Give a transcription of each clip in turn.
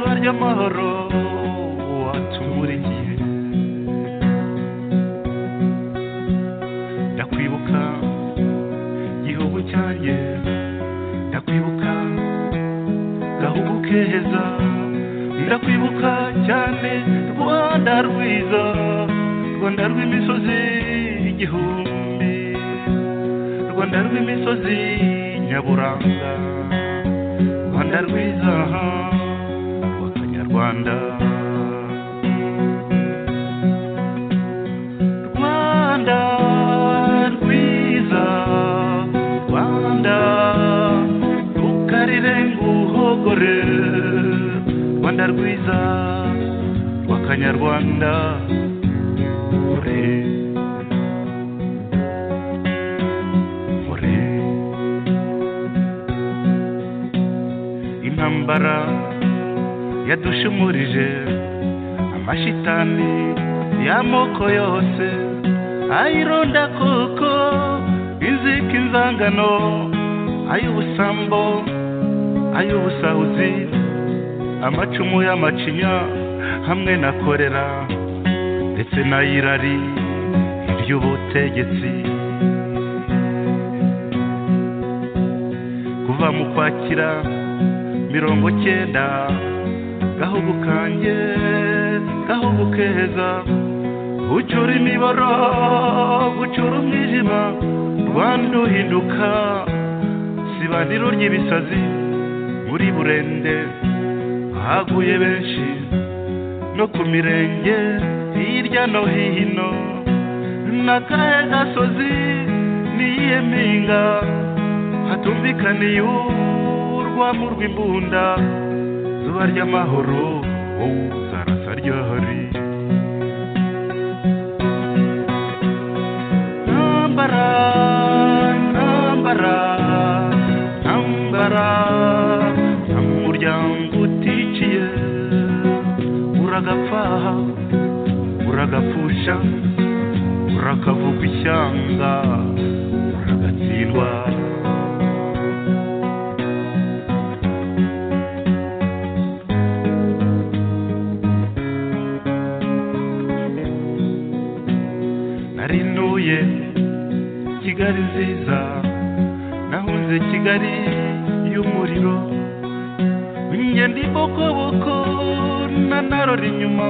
nyamahoro watumuringiye ndakwibuka gihugu cyanjye ndakwibuka gahugu keza ndakwibuka cyane rwanda rwiza rwanda rw'imisozi igihumbi rwanda rw'imisozi nyaburanga rwanda rwiza rw'akanyarwanda rwanda rwiza rwanda rukarire nguhogore rwanda rwiza rw'akanyarwanda ore ore intambara yadushumurije amashitani y'amoko yose ayironda koko inzika inzangano ay'ubusambo ay'ubusahuzi amacumu y'amacinya hamwe na korera ndetse n'ayirari iby'ubutegetsi kuva mu kwakira mirongo cyenda gahugu kanjye gahugu keza gucura imiboro gucura umwijima rwanda uhinduka sibaniro ry'ibisazi muri burende haguye benshi no ku mirenge hirya no hino n'akahe gasozi n'iyihe mpinga hatumvikaniye urwamo rw'imbunda zuba ry'amahoro wowe uzarasa ryahari ntambara ntambara ntambara nta muryango uticiye uragapfa uragapfusha urakavugwa ishyanga uragatsindwa narinuye kigali nziza nahunze kigali y'umuriro ingendo ibokoboko na narora inyuma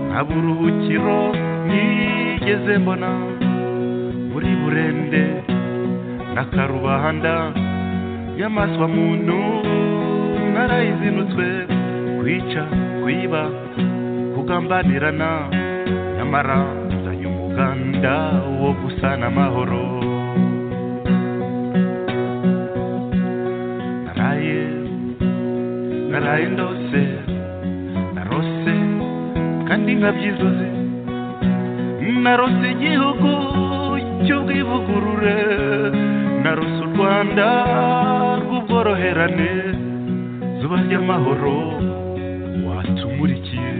nta buruhukiro nigeze mbona muri burende na karubanda nyamaswa muntu narayizinutswe kwica kwiba kugambanirana nyamara nzanye umuganda wo gusana amahoro naraye naraye ndose narose kandi nkabyizuze narose igihugu cy'ubwivugurure narose u rwanda rw'ubworoherane zuba ry'amahoro watumurikiye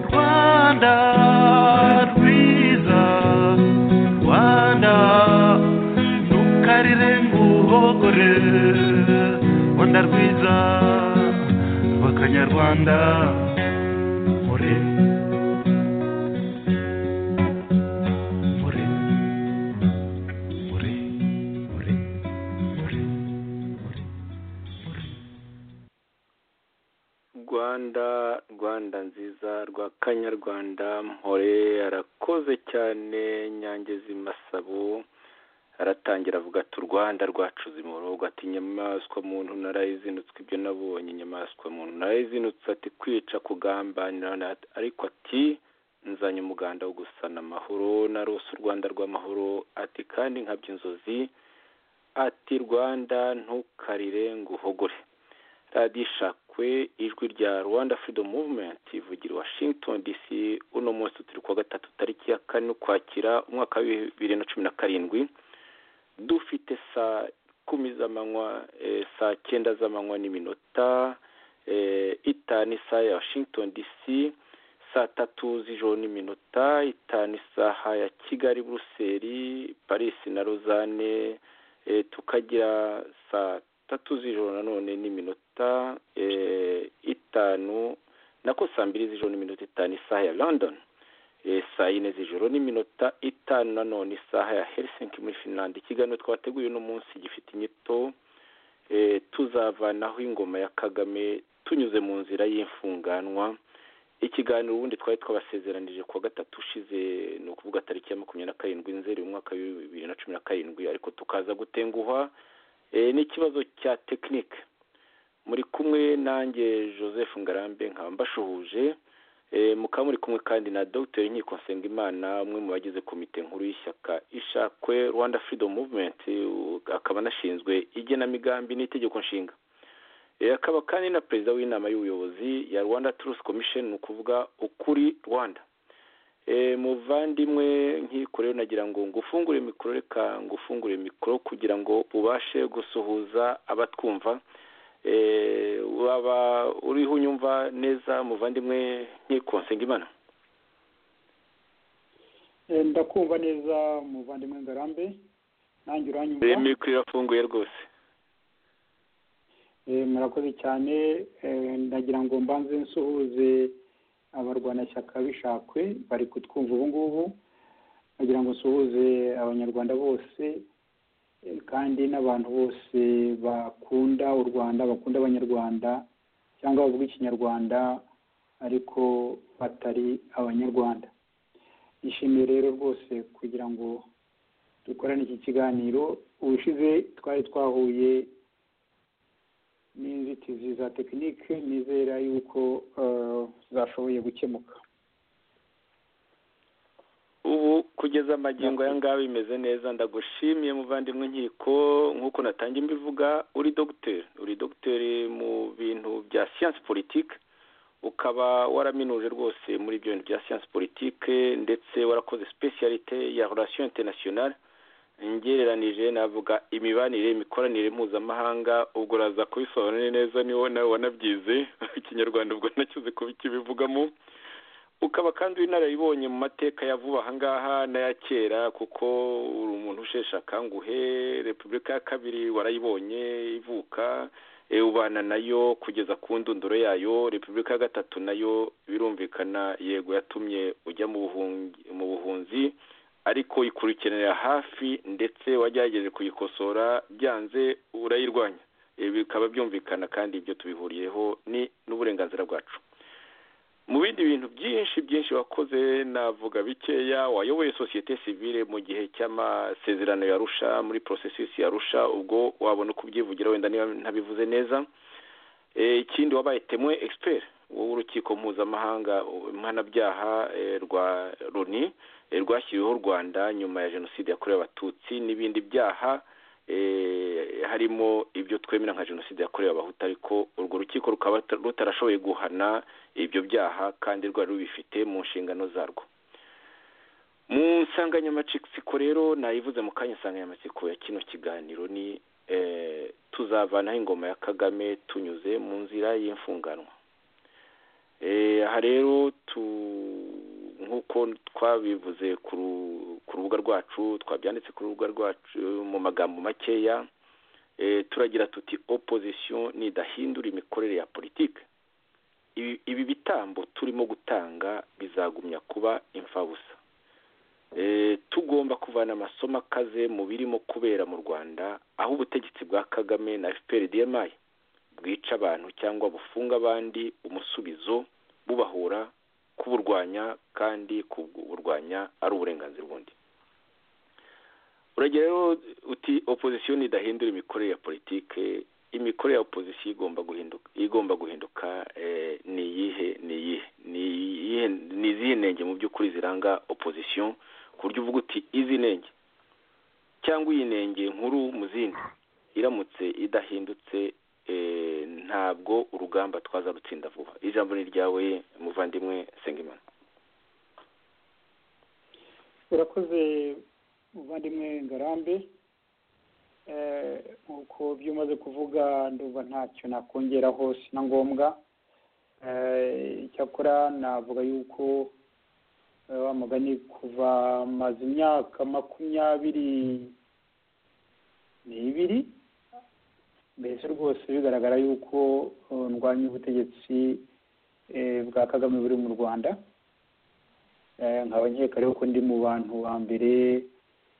rwanda rwiza rwanda ntukarire nguhogore rwanda rwiza rw'akanyarwanda mure mure mure mure mure mure rwanda rwanda nziza rw'akanyarwanda mpore arakoze cyane nyange z'imasabu aratangira avuga ati u rwanda rwacuze umurongo ati inyamaswa muntu narayizinutswe ibyo nabonye inyamaswa muntu narayizinutse ati kwica kugambanira na- ariko ati nzanye umuganda wo gusana amahoro narose u rwanda rw'amahoro ati kandi nkabya inzozi ati rwanda ntukarire ngo uhogore radiyo ishakwe ijwi rya rwanda freedom movement ivugira i washington dc uno munsi turi kuwa gatatu tariki ya kane ukwakira umwaka wa bibiri na cumi na karindwi dufite saa kumi z'amanywa eh, saa cyenda z'amanywa n'iminota eh, itanu isaha ya washington dc saa tatu z'ijoro n'iminota itanu isaha ya kigali buruseli paris na rozane eh, tukagira saa tatu z'ijoro nanone n'iminota eh, itanu nako saa mbiri z'ijoro n'iminota itanu isaha ya london Eh, saa yine z'ijoro n'iminota itanu nanone isaha ya helsinki muri finland ikiganiro twateguye uno munsi gifite inyito eh, tuzavanaho ingoma ya kagame tunyuze mu nzira y'imfunganwa ikiganiro ubundi twari twabasezeranije kuwa gatatu ushize ni ukuvuga tariki ya makumyabiri na karindwi nzeri mu mwaka wa bibiri na cumi na karindwi ariko tukaza gutenguha eh, n'ikibazo cya tekinike muri kumwe nanjye joseph ngarambe nkaba mbashuhuje Eh, mukaba muri kumwe kandi na dr nkiko nsengimana umwe mu bagize komite nkuru y'ishyaka ishakwe rwanda freedom movement u- akaba anashinzwe igenamigambi n'itegeko nshinga Eh, akaba kandi na perezida w'inama y'ubuyobozi ya rwanda truth commission ni ukuvuga ukuri rwanda Eh, muvandimwe nkiko rero nagira ngo ngufungure mikoro reka ngufungure mikoro kugira ngo ubashe gusuhuza abatwumva Eh, waba uriho unyumva neza muvandimwe nkiko nsengimana Eh, ndakumva neza muvandimwe ngarambe nanjye uranyumva Eh, mikoro irafunguye rwose Eh, murakoze cyane Eh, ndagira ngo mbanze nsuhuze abarwanashyaka bishakwe bari kutwumva ubu ngubu ndagira ngo nsuhuze abanyarwanda bose eh, kandi n'abantu bose bakunda u rwanda bakunda abanyarwanda cyangwa bavuga ikinyarwanda ariko batari abanyarwanda nishimiye rero rwose kugira ngo dukorane iki kiganiro ubushize twari twahuye n'inzitizi za tekinike nizera yuko eh, zashoboye gukemuka ubu kugeza amagingo aya ngaya bimeze neza ndagushimiye muvandimwe nkiko nk'uko natangiye mbivuga uri dogiteri uri dogiteri mu bintu bya siyansi politike ukaba waraminuje rwose muri ibyo bintu bya siyansi politike ndetse warakoze sipesiyalite ya relation internationale ngereranije navuga imibanire imikoranire mpuzamahanga ubwo uraza kubisobanura neza niwo nawe wanabyize ikinyarwanda ubwo nakize kubikibivugamo ukaba kandi w'inararibonye mu mateka ya vuba ahangaha n'aya kera kuko uri umuntu usheshe akanguhe repubulika ya kabiri warayibonye ivuka e, ubana nayo kugeza ku ndunduro yayo repubulika ya gatatu nayo birumvikana yego yatumye ujya mu buhungi, mu buhunzi ariko ikurikiranira hafi ndetse wagerageje kuyikosora byanze urayirwanya E, bikaba byumvikana kandi ibyo tubihuriyeho ni n'uburenganzira bwacu mu bindi bintu byinshi byinshi wakoze navuga bikeya wayoboye sosiyete sivile mu gihe cy'amasezerano ya rusha muri processus ya rusha ubwo wabona uko ubyivugira wenda niba ntabivuze neza Eh, ikindi wabaye temwe expert w'urukiko mpuzamahanga eh, mpanabyaha eh, rwa loni eh, rwashyiriweho u rwanda nyuma ya jenoside yakorewe abatutsi n'ibindi byaha eh, harimo ibyo twemera nka jenoside yakorewe abahutu ariko urwo rukiko rukaba ruta- rutarashoboye guhana ibyo byaha kandi rwari rubifite mu nshingano zarwo mu nsanganyamatsiko rero nayivuze mu kanya insanganyamatsiko ya kino kiganiro ni eh, tuzavanaho ingoma ya kagame tunyuze mu nzira y'imfunganwa Eh, aha rero tu- nk'uko twabivuze ku ru- ku rubuga rwacu twabyanditse ku rubuga rwacu mu magambo makeya eh, turagira tuti opposition nidahindura imikorere ya politike ibi ibi bitambo turimo gutanga bizagumya kuba imfabusa Eh, tugomba kuvana amasomo akaze mu birimo kubera mu rwanda aho ubutegetsi bwa kagame na fpr dmi bwica abantu cyangwa bufunga abandi umusubizo bubahura kuburwanya kandi kuburwanya ari uburenganzira bundi uragira rero uti opposition idahindura imikorere ya politike imikorere ya opposition igomba guhinduka igomba guhinduka eh, ni iyihe ni iyihe ni iyihe ni izihe nenge mu by'ukuri ziranga opposition ku buryo uvuga uti izi nenge cyangwa iyi nenge nkuru mu zindi iramutse idahindutse eh, ntabwo urugamba twaza rutsinda vuba ijambo ni ryawe muvandimwe sengimana urakoze muvandimwe ngarambe Eh, nk'uko byo umaze kuvuga ndumva ntacyo nakongeraho si na ngombwa Eh, icyakora navuga yuko eh, wa mugani kuva maze imyaka makumyabiri n'ibiri mbese rwose bigaragara yuko uh, ndwanya ubutegetsi eh, bwa kagame buri mu rwanda Eh, nkaba nkeka rero ko ndi mu bantu ba mbere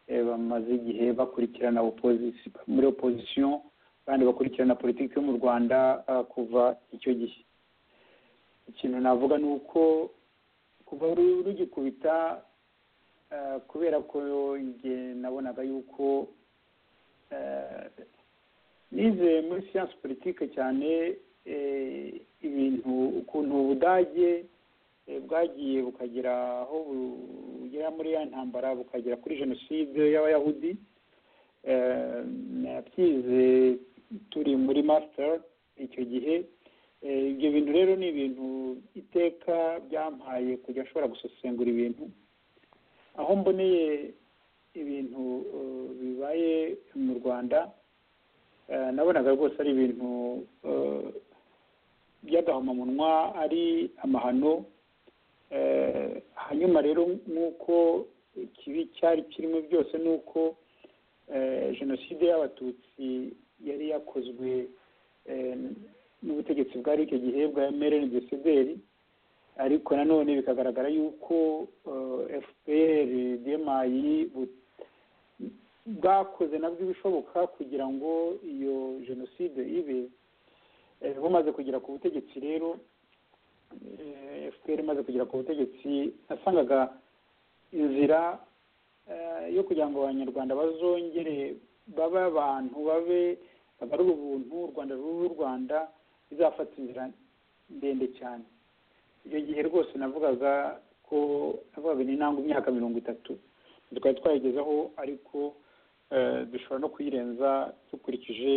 eh, bamaze igihe bakurikirana opozisi- muri opozisiyo kandi bakurikirana politiki yo mu rwanda ah, kuva icyo gihe ikintu navuga ni uko kuva ru- rugikubita eh, kubera ko njye nabonaga yuko eh, nize muri siyansi politike cyane eh, ibintu ukuntu ubudage eh, bwagiye bukagira aho bugera muri ya ntambara bukagera kuri jenoside y'abayahudi Eh, nabyize turi muri masita icyo gihe Eh, ibyo bintu rero ni ibintu iteka byampaye kujya ashobora gusesengura ibintu aho mboneye ibintu eh, bibaye mu rwanda Eh, nabonaga rwose ari ibintu eh, by'agahomamunwa ari amahano Eh, hanyuma rero nk'uko ikibi cyari kirimo byose ni uko eh, jenoside y'abatutsi yari yakozwe eh, n'ubutegetsi bwari icyo gihe bwa emerene desederi ariko nanone bikagaragara yuko eh, fpr demayi bu- bwakoze nabwo ibishoboka kugira ngo iyo jenoside ibe Eh, bumaze kugera ku butegetsi rero eh, fpr imaze kugera ku butegetsi nasangaga inzira eh, yo kugira ngo abanyarwanda bazongere babe abantu babe bagarure ubuntu u rwanda rube u rwanda bizafata inzira ndende cyane icyo gihe rwose navugaga ko navugaga ni ntabwo imyaka mirongo itatu twari twayigezeho ariko eh, dushobora no kuyirenza dukurikije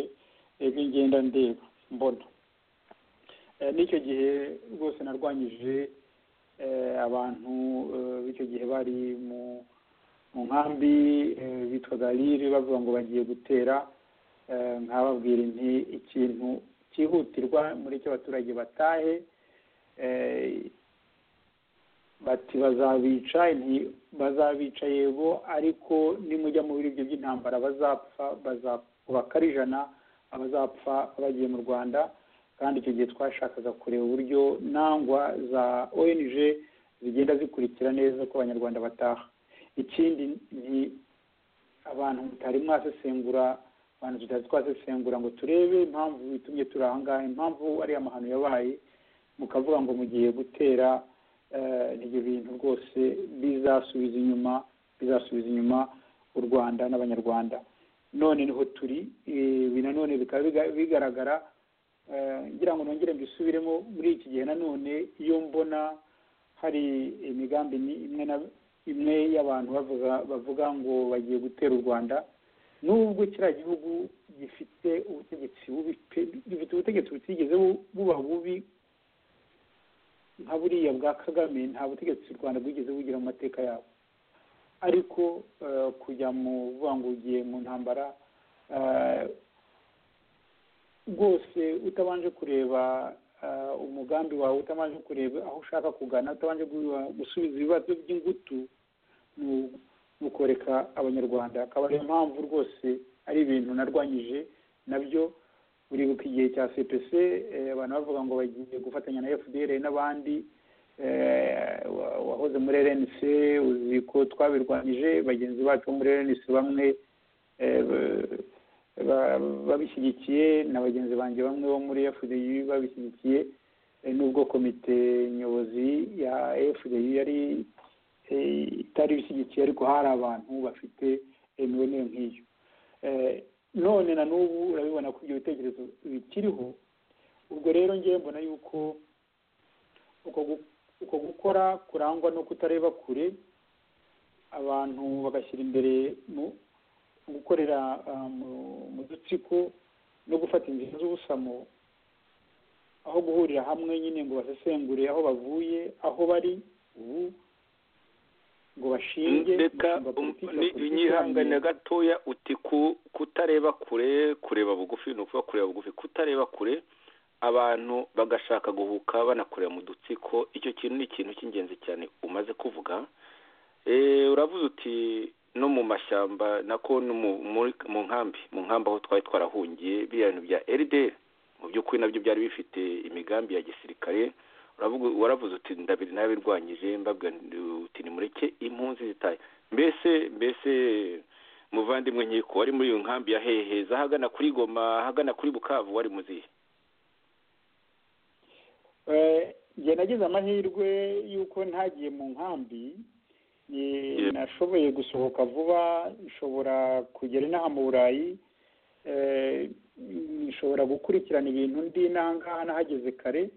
ibyo ngenda ndeba mbona Eh, n'icyo gihe rwose narwanyije eh, abantu eh, b'icyo gihe bari mu mu nkambi eh, bitwaga rire bavuga ngo bagiye gutera eh, nkababwira nti ikintu cyihutirwa muri cyo abaturage batahe eh, bati bazabica nti bazabica yego ariko nimujya mu biribyo by'intambara bazapfa bazakubaka ari ijana abazapfa bagiye mu rwanda kandi icyo gihe twashakaga kureba uburyo nangwa za ong zigenda zikurikira neza ko abanyarwanda bataha ikindi ni abantu tutari mwasesengura abantu tutari twasesengura ngo turebe impamvu bitumye turi aha ngaha impamvu ari amahano yabaye mukavuga ngo mugiye gutera eh, ibyo bintu rwose bizasubiza inyuma bizasubiza inyuma u rwanda n'abanyarwanda none niho turi eh, ibi nanone bikaba biga- bigaragara eh, ngira ngo nongere mbisubiremo muri iki gihe nanone iyo mbona hari imigambi ni- imwe na imwe y'abantu bavuga bavuga ngo bagiye gutera u rwanda nubwo kiriya gihugu gifite ubutegetsi bubi pe gifite ubutegetsi butigeze bu- buba bubi nka buriya bwa kagame nta butegetsi u rwanda bwigeze bugira mu mateka yabo ariko eh, kujya mu buvangugiye mu ntambara eh, rwose utabanje kureba eh, umugambi wawe utabanje kureba aho ushaka kugana utabanje gu- gusubiza ibibazo by'ingutu ni- ni ukoreka abanyarwanda akaba ariyo mpamvu rwose ari ibintu narwanyije nabyo uribuka igihe cya cpc eh, abantu bavuga ngo bagiye gufatanya na fdr n'abandi eh, wa- wahoze muri rnc uzi ko twabirwanyije bagenzi bacu bo muri rnc bamwe eh, ba- ba- babishyigikiye na bagenzi banjye bamwe bo muri fdi babishyigikiye eh, nubwo komite nyobozi ya fdi yari eh, itari ibishyigikiye ariko hari abantu bafite imibonere nk'iyo Eh, none na n'ubu urabibona ko ibyo bitekerezo bikiriho ubwo rero ngewe mbona yuko uko gu- uko gukora kurangwa no kutareba kure abantu bagashyira imbere mu gukorera ah, mu- mu dutsiko no gufata inzira z'ubusamo aho guhurira hamwe nyine ngo basesengure aho bavuye aho bari ubu ngo bashinge reka umushinga um- wa politiki wa ni- politiki nyihangane ihamye. gatoya uti ku- kutareba kure kureba bugufi ni ukuvuga kureba bugufi kutareba kure abantu bagashaka guhuka banakorera mu dutsiko icyo kintu ni ikintu cy'ingenzi cyane umaze kuvuga Eh, uravuze uti no mu mashyamba nako no mu muri- mu nkambi mu nkambi aho twari twarahungiye biriya bintu bya RDR mu by'ukuri nabyo byari bifite imigambi ya gisirikare Uravuga- waravuze uti ndabi- nabirwanyije mbabwira ndi- uti nimureke impunzi zitaye mbese mbese muvandimwe nkiko wari muri iyo nkambi ya heheza ahagana kuri goma ahagana kuri bukavu wari muzihe Eh, njye nagize amahirwe y'uko ntagiye mu nkambi Eh, Yeah. nashoboye gusohoka vuba nshobora kugera inaha mu burayi Eh, nshobora gukurikirana ibintu ndi inaha ngaha nahageze kare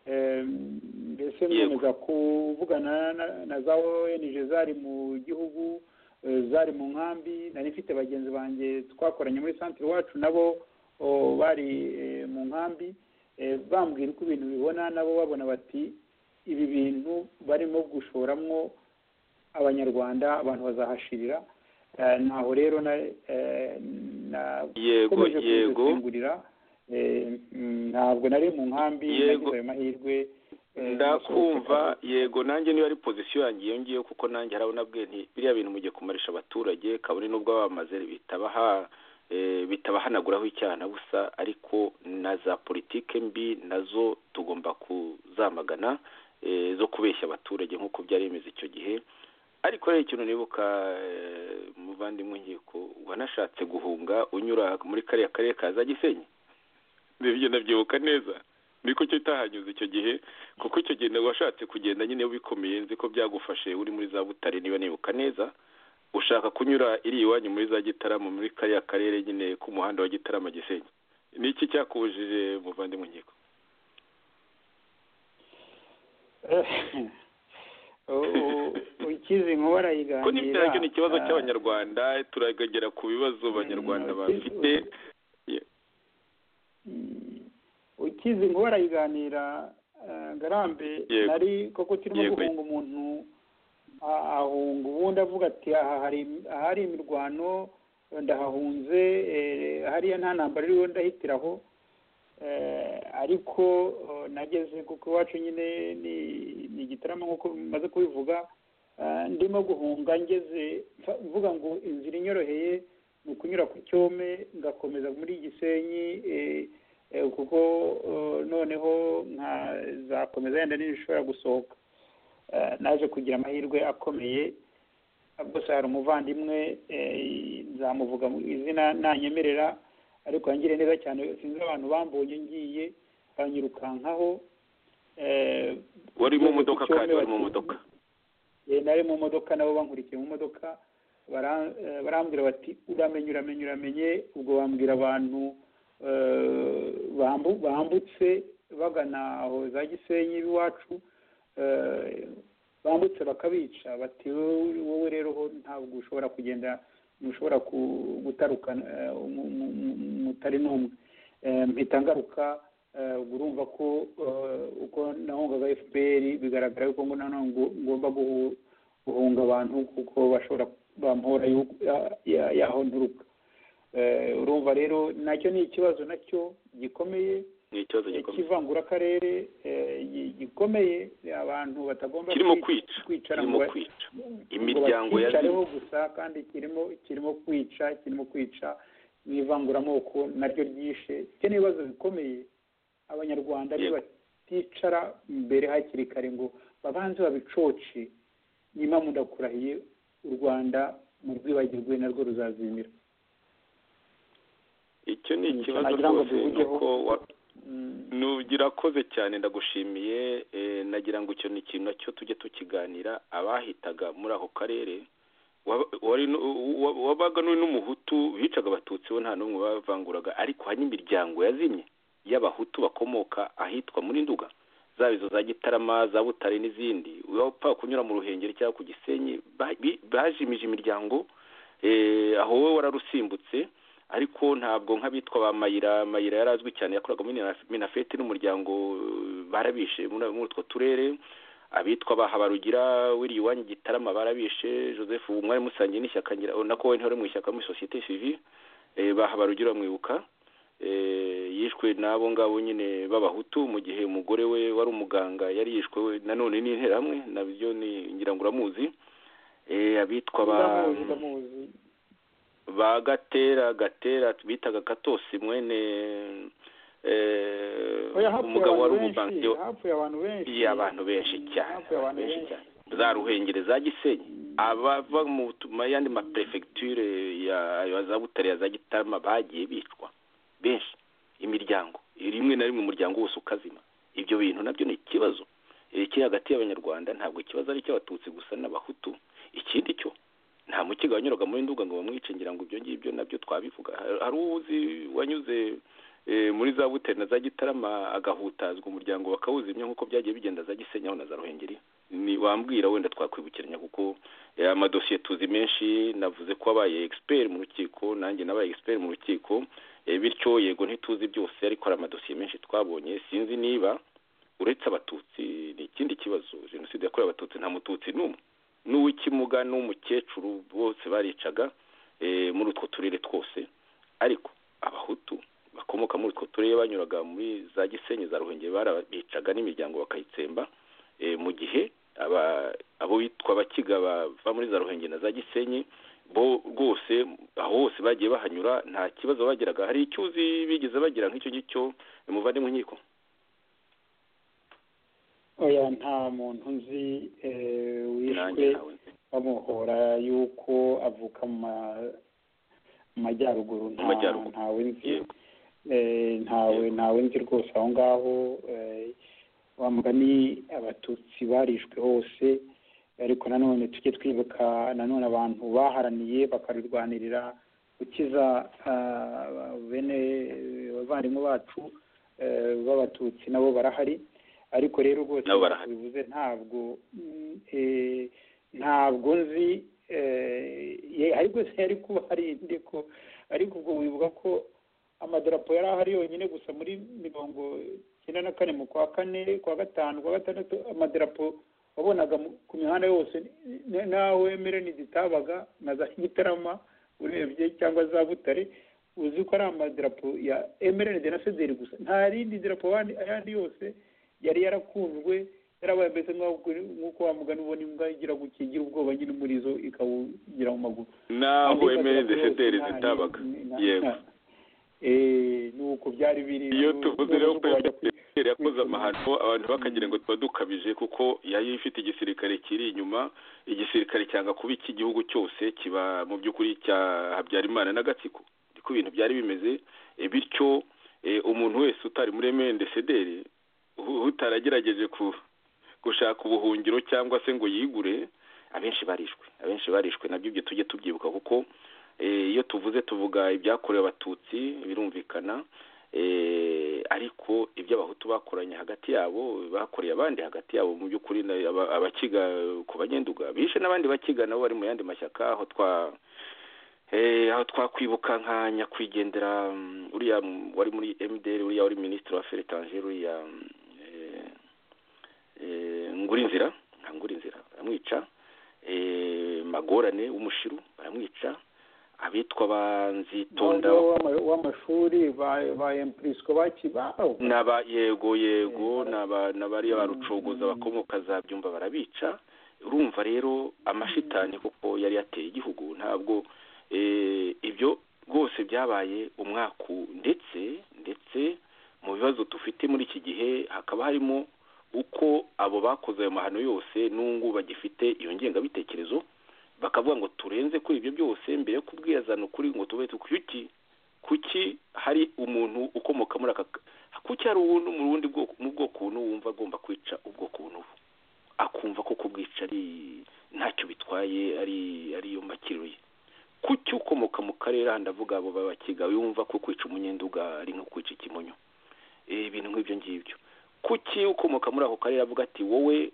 Eh, mbese Yego. nkomeza kuvugana na- na za ONG zari mu gihugu eh, zari mu nkambi nari mfite bagenzi banjye twakoranye muri santire iwacu nabo oh, bari eh, mu nkambi Eh, bambwira uko ibintu bibona nabo babona bati ibi bintu barimo gushoramwo abanyarwanda abantu bazahashirira Eh, naho rero na- eh, yego nakomeje yego kubikingurira Eh, mm, ntabwo nari mu nkambi Yego. nagize ayo mahirwe eh, ndakumva nasohotse yego nanjye niyo ari pozisiyo yanjye iyo ngiyo kuko nanjye hari abo nabwiye nti biriya bintu mugiye kumarisha abaturage kabone n'ubwo bamaze bitabaha eh, bitabahanaguraho icyaha busa ariko na za politike mbi nazo tugomba kuzamagana eh, zo kubeshya abaturage nk'uko byari bimeze icyo gihe ariko rero ikintu nibuka eh, muvandimwe nkiko wanashatse guhunga unyura muri kariya karere ka za gisenyi ibyo ndabyibuka neza niko cyo utahanyuze icyo gihe kuko icyo gihe washatse kugenda nyine wikomeye nzi ko byagufashe uri muri za butare niba nibuka neza ushaka kunyura iri iwanyu muri za gitarama muri kariya karere nyine k'umuhanda wa gitarama gisenyi ni iki cyakubujije muvandimwe nkiko U- u- ukize inkuba ko arayiganira n'ibyo ni ikibazo Ah, cy'abanyarwanda turagera ku bibazo abanyarwanda Mm, bafite mm, ukize inkuba arayiganira ah, ngarambe Yego. nari koko turimo Yego. guhunga umuntu ah, ahunga ubundi avuga ati aha hari ahari imirwano ndahahunze eh, hariya nta ntambara iriho ndahitiraho Eh, ariko eh, nageze kuko iwacu nyine ni- ni igitaramo nk'uko maze kubivuga eh, ndimo guhunga ngeze mfa- mvuga ngo inzira inyoroheye ni ukunyura ku cyome ngakomeza muri gisenyi eh, eh, kuko eh, noneho nkazakomeza yenda n'ibishobora gusohoka Eh, naje kugira amahirwe akomeye bwose hari umuvandimwe eh, nzamuvuga mu izina nanyemerera ariko yangiriye neza cyane sinzi abantu bambonye ngiye banyirukankaho eh, wari mu ngeze ku modoka kandi cyome wari mu bati- modoka Eh, nari mu modoka nabo bankurikiye mu modoka bara- eh, barambwira bati uramenye uramenye uramenye ubwo bambwira abantu eh, bambu- bambutse bagana aho za gisenyi iwacu eh, bambutse bakabica bati wowe wowe rero ho ntabwo ushobora kugenda ntushobora ku- gutarukana eh, mu- mu- mu- mutari n'umwe Eh, mpita ngaruka eh, ubwo urumva ko eh, uko nahungaga fpr bigaragara yuko ngo nanone ngo- ngomba guhu- guhunga abantu kuko bashobora bampora yuko- ya- ya- yaho nturuka Eh, urumva rero nacyo ni ikibazo nacyo gikomeye ni ikibazo gikomeye cy'ivangurakarere eh, gi- gikomeye abantu batagomba kirimo kwi- kwica kwicara kirimo ngo- kwica ngo imiryango yazimye. bacyicareho gusa kandi kirimo kirimo kwica kirimo kwica n'ivanguramoko naryo ryishe ibyo ni ibibazo bikomeye abanyarwanda Yego. baticara mbere hakiri kare ngo babanze babicoce nyuma mundakurahiye u rwanda mu rwibagirwe narwo ruzazimira icyo ni Icyo ikibazo nagira ngo rwose duhugireho. nuko wa- Mm. urakoze cyane ndagushimiye eh, nagira ngo icyo ni ikintu nacyo tujye tukiganira abahitaga muri ako karere waba- wari nu- wa- wabaga n'uri n'umuhutu bicaga abatutsi bo nta n'umwe bavanguraga ariko hari n'imiryango yazimye y'abahutu bakomoka ahitwa muri nduga zaba izo za gitarama za butare n'izindi wapfa kunyura mu ruhengeri cyangwa ku gisenyi ba- bi- bajimije imiryango eh, aho wowe wararusimbutse ariko ntabwo nk'abitwa ba mayira mayira yari azwi cyane yakoraga muri Minaf- minafeti n'umuryango eh, barabishe muri muri utwo turere abitwa ba habarugira wiriye iwanyu gitarama barabishe joseph ubu mwari musangiye n'ishyaka ngira oh, nako we ntihore mu ishyaka muri sosiyete civile eh, ba habarugira mwibuka eh, yishwe n'abo ngabo nyine b'abahutu mu gihe umugore we wari umuganga yari yishwe we nanone n'interahamwe nabyo ni ngira ngo uramuzi Eh, abitwa ba ndamuzi ndamuzi ba gatera gatera bitaga katosi mwene eh, oya hapfuye umugabo wari abantu benshi umubankiye hapfuye abantu benshi iya abantu benshi cyane hapfuye abantu benshi benshi cyane za ruhengeri za gisenyi abava mu ma- yandi maperefegiture ya ya za butare ya za gitarama bagiye bicwa benshi imiryango rimwe na rimwe umuryango wose ukazima ibyo bintu nabyo ni ikibazo Eh, kiri hagati y'abanyarwanda ntabwo ikibazo ari icy'abatutsi gusa n'abahutu ikindi cyo nta mukiga wanyuraga muri nduga ngo bamwice ngira ngo ibyo ngibyo nabyo twabivuga Har- hari uwuzi wanyuze eh, muri za buteri na za gitarama agahutazwa umuryango bakawuzimya nk'uko byagiye bigenda za gisenyaho na za ruhengeri ni wambwira wenda twakwibukiranya kuko eh, amadosiye tuzi menshi navuze ko wabaye expert mu rukiko nanjye nabaye expert mu rukiko eh, bityo yego ntituzi byose ariko hari amadosiye menshi twabonye sinzi niba uretse abatutsi ni ikindi kibazo jenoside yakorewe abatutsi nta mututsi n'umwe n'uw'ikimuga n'umukecuru bose baricaga eh, muri utwo turere twose ariko abahutu bakomoka muri utwo turere banyuraga muri za gisenyi za ruhengeri barabicaga n'imiryango bakayitsemba eh, mu gihe aba- abo bitwa abakiga bava muri za ruhengeri na za gisenyi bo rwose aho hose bagiye bahanyura nta kibazo bagiraga hari icyuzi bigeze bagira nk'icyo ngicyo muvandimwe nkiko oya nta muntu nzi eh, nanjye wishwe ntawe nzi. bamuhora yuko avuka mu ma- mu majyaruguru nta- Majyaruguru. ntawe nzi Yego. Eh, ntawe Yego. ntawe nzi rwose aho ngaho eh, wa mugani abatutsi barishwe hose ariko nanone tujye twibuka nanone abantu baharaniye bakarurwanirira gukiza ah, bene abavandimwe bacu eh, b'abatutsi nabo barahari ariko rero rwose Nabo barahari. bivuze ntabwo mm, eh, ntabwo nzi eh, ye- ariko se yari kuba hari ndiko ariko ubwo wibuka ko amadarapo yari ahari yonyine gusa muri mirongo icyenda na kane mu kwa kane kwa gatanu kwa gatandatu amadarapo wabonaga mu- ku mihanda yose n- nawe mereni zitabaga na za gitarama urebye cyangwa za butare uzi ko ari amadarapo ya emerenide na federi gusa nta rindi darapo ayandi ayandi yose yari yarakunzwe yarabaye mbese nk'aho- nk'uko wa mugani ubona imbwa igira gukingira ubwoba nyine muri zo ikawugira mu maguru naho Andi emeli madarapo yose desederi nta- zitabaga nta- yego Eh, nuko byari biri iyo tuvuze rero ko nuko bajya kwi- emeli yakoze amahano abantu bakagira ngo tuba dukabije kuko yari ifite igisirikare kiri inyuma igisirikare cyanga kuba icy'igihugu cyose kiba mu by'ukuri cya habyarimana n'agatsiko niko ibintu byari bimeze Eh, bityo eh, umuntu wese utari muri emeli desederi utaragerageje ku gushaka ubuhungiro cyangwa se ngo yigure abenshi barishwe abenshi barishwe nabyo ibyo tujye tubyibuka kuko eh, iyo tuvuze tuvuga ibyakorewe abatutsi birumvikana eh, ariko ibyo abahutu bakoranye hagati yabo bakoreye abandi hagati yabo mu by'ukuri na- aba- abakiga ku banyenduga bishe n'abandi bakiga nabo bari mu yandi mashyaka aho twa eh, aho twakwibuka nka nyakwigendera mm, uriya mm, wari muri MDR uriya wari minisitiri wa Feretange uriya mm, eh, eh, ngurinzira nka ngurinzira baramwica eh, magorane w'umushiru baramwica abitwa banzitonda Abagabo w'ama- w'amashuri ba ba empirisiko bakibaho n'aba yego yego Eh, n'aba n'abariya ba Mm. rucogoza bakomoka za byumba barabica urumva rero amashitani kuko yari yateye igihugu ntabwo eh, ibyo rwose byabaye umwaku ndetse ndetse mu bibazo dufite muri iki gihe hakaba harimo uko abo bakoze ayo mahano yose n'ungu bagifite iyo ngengabitekerezo bakavuga ngo turenze kuri ibyo byose mbere yo kubwirazana ukuri ngo tube kuki kuki hari umuntu ukomoka muri aka kuki hari uwundi mu bundi bwoko mu bwoko ubu wumva agomba kwica ubwoko ubu n'ubu akumva ko kubwica ari ntacyo bitwaye ari ariyo makiro ye kuki ukomoka mu karere aha ndavuga abo babakiga yumva ko kwica umunyenduga ari nko kwica ikimonyo Eh, ibintu nk'ibyo ngibyo kuki ukomoka muri ako karere avuga ati wowe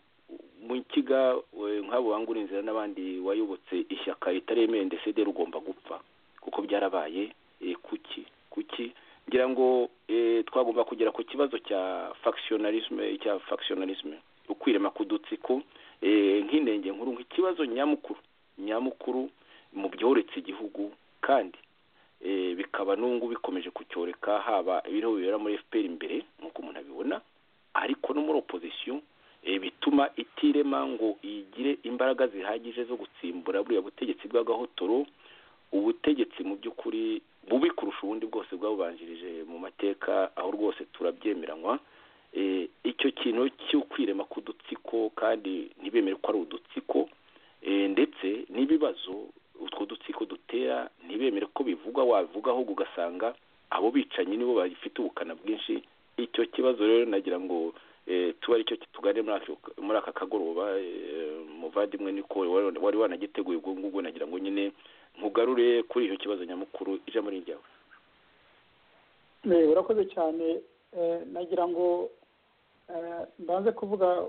mukiga eh, nk'abo bangura inzira n'abandi wayobotse ishyaka ritaremewe ndetse rero ugomba gupfa kuko byarabaye eh, kuki kuki ngira ngo eh, twagomba kugera ku kibazo cya factionalisme cya factionalisme ukwirema kudutsiko eh, nk'inenge nkuru nk'ikibazo nyamukuru nyamukuru mu byoretse igihugu kandi eh, bikaba n'ubu bikomeje kucyoreka haba ibiriho bibera muri fpr imbere nk'uko umuntu abibona ariko no muri opposition eh, bituma itirema ngo igi- bagire imbaraga zihagije zo gutsimbura buriya butegetsi bw'agahotoro ubutegetsi mu by'ukuri bubi kurusha ubundi bwose bwabubanjirije mu mateka aho rwose turabyemeranywa icyo kintu cyo kwirema k'udutsiko kandi ntibemere ko ari udutsiko ndetse n'ibibazo utwo dutsiko dutera ntibemere ko bivugwa wabivuga ahubwo ugasanga abo bicanyi nibo bafite ubukana bwinshi icyo kibazo rero nagira ngo tuba aricyo kitugane muri aka kagoroba muvandimwe niko wari wanagiteguye ubwo ngubwo nagira ngo nyine nkugarure kuri icyo kibazo nyamukuru ijambo ni ryawe urakoze cyane nagira ngo mbanze kuvuga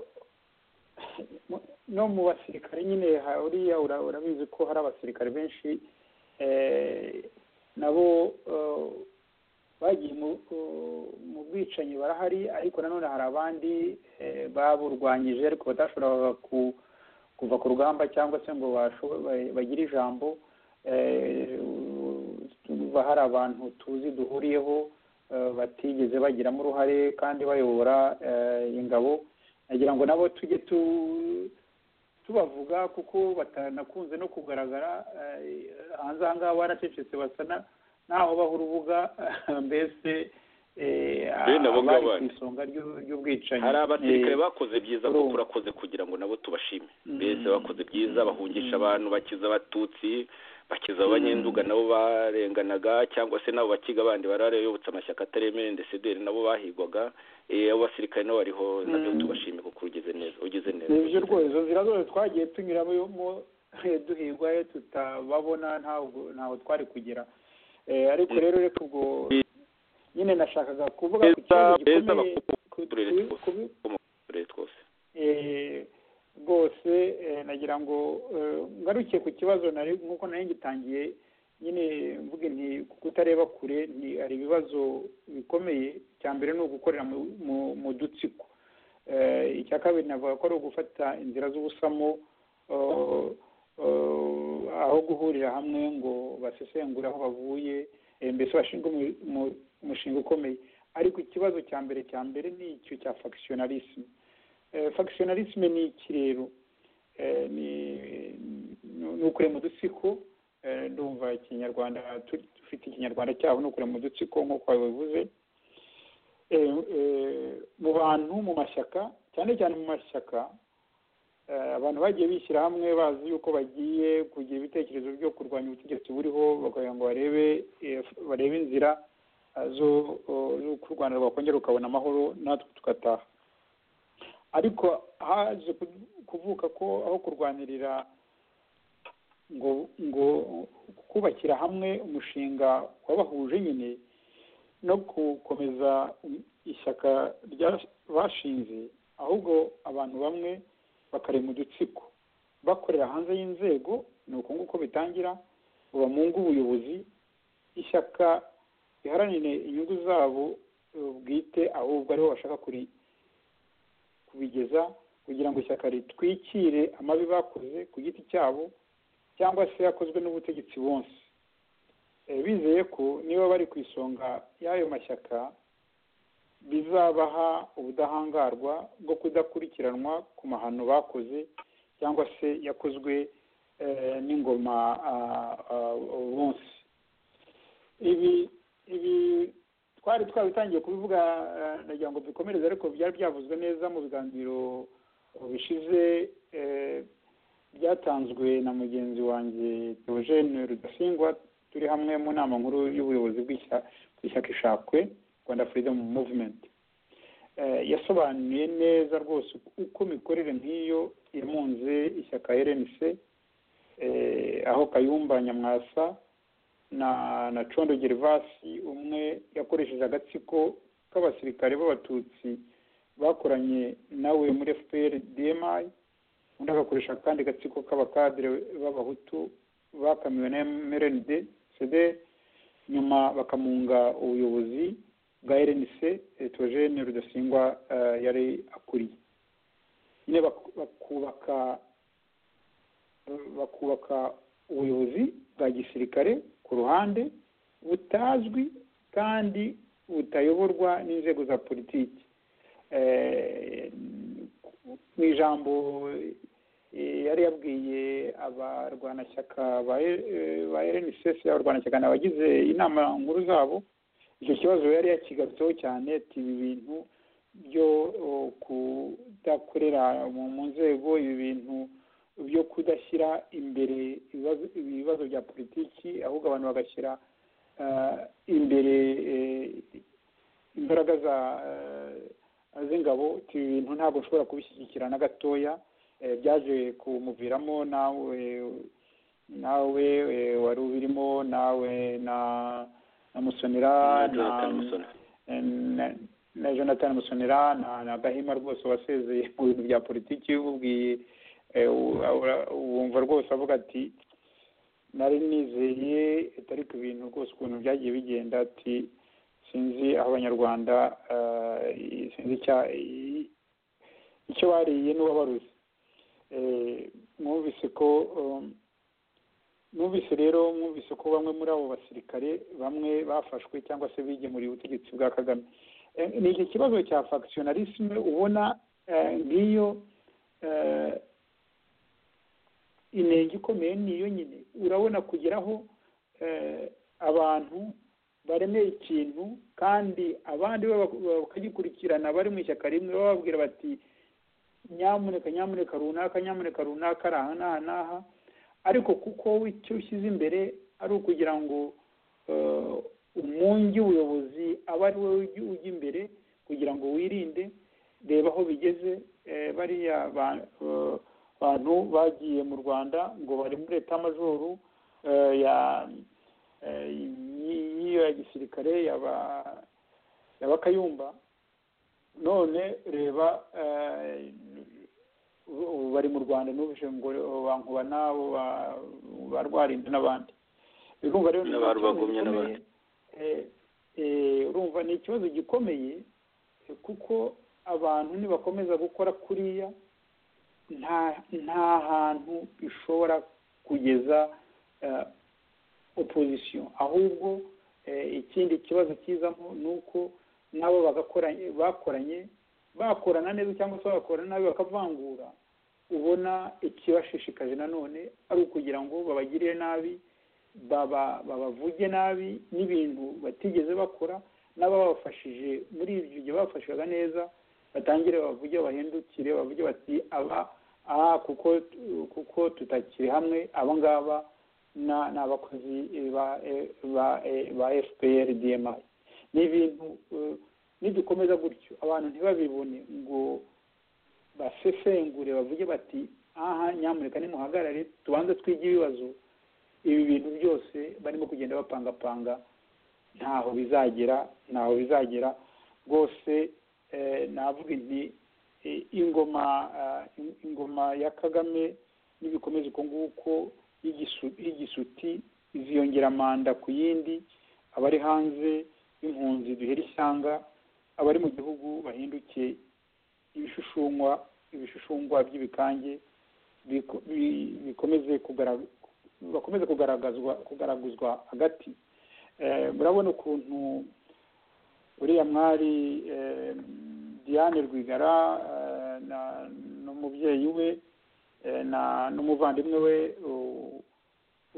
no mu basirikare nyine uriya urabizi ko hari abasirikare benshi nabo bagiye mu bwicanyi barahari ariko nanone hari abandi baburwanyije ariko badashoboraga kuva ku rugamba cyangwa se ngo bagire ijambo tuba hari abantu tuzi duhuriyeho batigeze bagiramo uruhare kandi bayobora ingabo nagira ngo nabo tujye tubavuga kuko batanakunze no kugaragara hanze aha ngaha baracecetse basa naho baha urubuga mbese abari ku isonga ry'ubwicanyi hari abasirikare bakoze byiza ko turakoze kugira ngo nabo tubashime mbese bakoze byiza bahungisha abantu bakiza abatutsi bakiza abanyenduga nabo barenganaga cyangwa se nabo bakiga abandi bararayobotse amashyaka ataremereye ndetse nabo bahigwaga abo basirikare nabo bariho nabyo tubashime kuko ugeze neza ugeze neza ni byo rwose izo nzira zose twagiye tunyuramo duhigwa tutababona ntaho twari kugera ariko rero reka ubwo nyine nashakaga kuvuga ku kibazo gikomeye rwose nagira ngo ngarukiye ku kibazo nk'uko nari ngitangiye nyine mvuge nti kutareba kure hari ibibazo bikomeye icya mbere ni ugukorera mu dutsiko icya kabiri navuga ko ari ugufata inzira z'ubusamo aho guhurira hamwe ngo basesengure aho bavuye mbese bashinge umushinga ukomeye ariko ikibazo cya mbere cya mbere ni icyo cya fagisiyonarisme fagisiyonarisme ni iki rero ni ukure mu dutsiko ndumva ikinyarwanda dufite ikinyarwanda cyabo ni ukure mu dutsiko nk'uko babivuze mu bantu mu mashyaka cyane cyane mu mashyaka abantu bagiye bishyira hamwe bazi yuko bagiye kugira ibitekerezo byo kurwanya ubutegetsi buriho bakagira ngo barebe barebe inzira z'uko u rwanda rwakongera rukabona amahoro natwe tugataha ariko haje kuvuka ko aho kurwanirira ngo ngo kubakira hamwe umushinga wabahuje nyine no gukomeza ishyaka bashinze ahubwo abantu bamwe bakarema udutsiko bakorera hanze y'inzego ni uko nguko bitangira bamunga ubuyobozi ishyaka riharanire inyungu zabo bwite ahubwo aribo bashaka kubigeza kugira ngo ishyaka ritwikire amabi bakoze ku giti cyabo cyangwa se yakozwe n'ubutegetsi bonse bizeye ko niba bari ku isonga y'ayo mashyaka bizabaha ubudahangarwa bwo kudakurikiranwa ku mahano bakoze cyangwa se yakozwe n'ingoma bonse ibi ibi twari twabitangiye kubivuga nagira ngo dukomereze ariko byari byavuzwe neza mu biganiro bishize byatanzwe na mugenzi wanjye Theogene rudasingwa turi hamwe mu nama nkuru y'ubuyobozi bw'ishyaka ishakwe rwanda freedom movement yasobanuye neza rwose uko imikorere nk'iyo imunze ishyaka rnc aho kayumba nyamwasa na na condo gervasi umwe yakoresheje agatsiko k'abasirikare b'abatutsi bakoranye nawe muri fpr dmi undi agakoresha akandi gatsiko k'abakadire b'abahutu bakamiwe na mrnd cd nyuma bakamunga ubuyobozi bwa rnc etogene rudasingwa yari akuriye nyine bakubaka bakubaka ubuyobozi bwa gisirikare ku ruhande butazwi kandi butayoborwa n'inzego za politiki mu ijambo yari yabwiye abarwanashyaka ba rnsesi abarwanashyaka ni abagize inama nkuru zabo icyo kibazo yari yakigarutseho cyane ati ibi bintu byo kudakorera mu nzego ibi bintu byo kudashyira imbere ibibazo bya politiki ahubwo abantu bagashyira imbere imbaraga z'ingabo ibi bintu ntabwo ushobora kubishyigikira na gatoya byaje kumuviramo nawe nawe wari ubirimo nawe na na musonera na jonathan musonera na gahima rwose wasezeye mu bintu bya politiki ububwiye wumva rwose avuga ati nari nizeye ariko ibintu rwose ukuntu byagiye bigenda ati sinzi aho abanyarwanda sinzi icyo bariye n'uwabaruzi mwumvise ko mwumvise rero mwumvise ko bamwe muri abo basirikare bamwe bafashwe cyangwa se bigemuriye ubutegetsi bwa kagame ni iki kibazo cya fagisiyonarisme ubona ngiyo intenge ikomeye niyo nyine urabona kugeraho abantu baremeye ikintu kandi abandi bakagikurikirana bari mu ishyaka rimwe bababwira bati nyamuneka nyamuneka runaka nyamuneka runaka ari aha n'aha n'aha ariko kuko icyo ushyize imbere ari ukugira ngo umungi ubuyobozi abe ari wowe ujya imbere kugira ngo wirinde reba aho bigeze bariya bantu bagiye mu rwanda ngo bari muri leta y'amajoro y'iyo ya gisirikare y'abakayumba none reba bari mu rwanda n'ubushe ngo bankuba nabo ba rwarinda n'abandi urumva rero urumva ni ikibazo gikomeye kuko abantu nibakomeza gukora kuriya nta hantu bishobora kugeza opozisiyo ahubwo ikindi kibazo kizamo ni uko nabo bakoranye bakorana neza cyangwa se bagakorana nabi bakavangura ubona ikibashishikaje nanone ari ukugira ngo babagirire nabi babavuge nabi n'ibintu batigeze bakora n'ababafashije muri ibyo gihe bafashaga neza batangire bavuge bahindukire bavuge bati aba aha kuko kuko tutakiri hamwe aba ngaba ni abakozi ba fpr dma ni ibintu nidukomeza gutyo abantu ntibabibone ngo basesengure bavuge bati aha nyamuneka nimuhagarare tubanze twige ibibazo ibi bintu byose barimo kugenda bapangapanga ntaho bizagera ntaho bizagera rwose navuga nti ingoma ingoma ya kagame n'ibikomeza uko nguko y'igisuti iziyongera manda ku yindi abari hanze y'impunzi duhera ishyanga abari mu gihugu bahinduke ibishushungwa ibishushungwa by'ibikange bikomeze bakomeze kugaragazwa kugaraguzwa hagati murabona ukuntu uriya mwari diane rwigara n'umubyeyi we n'umuvandimwe we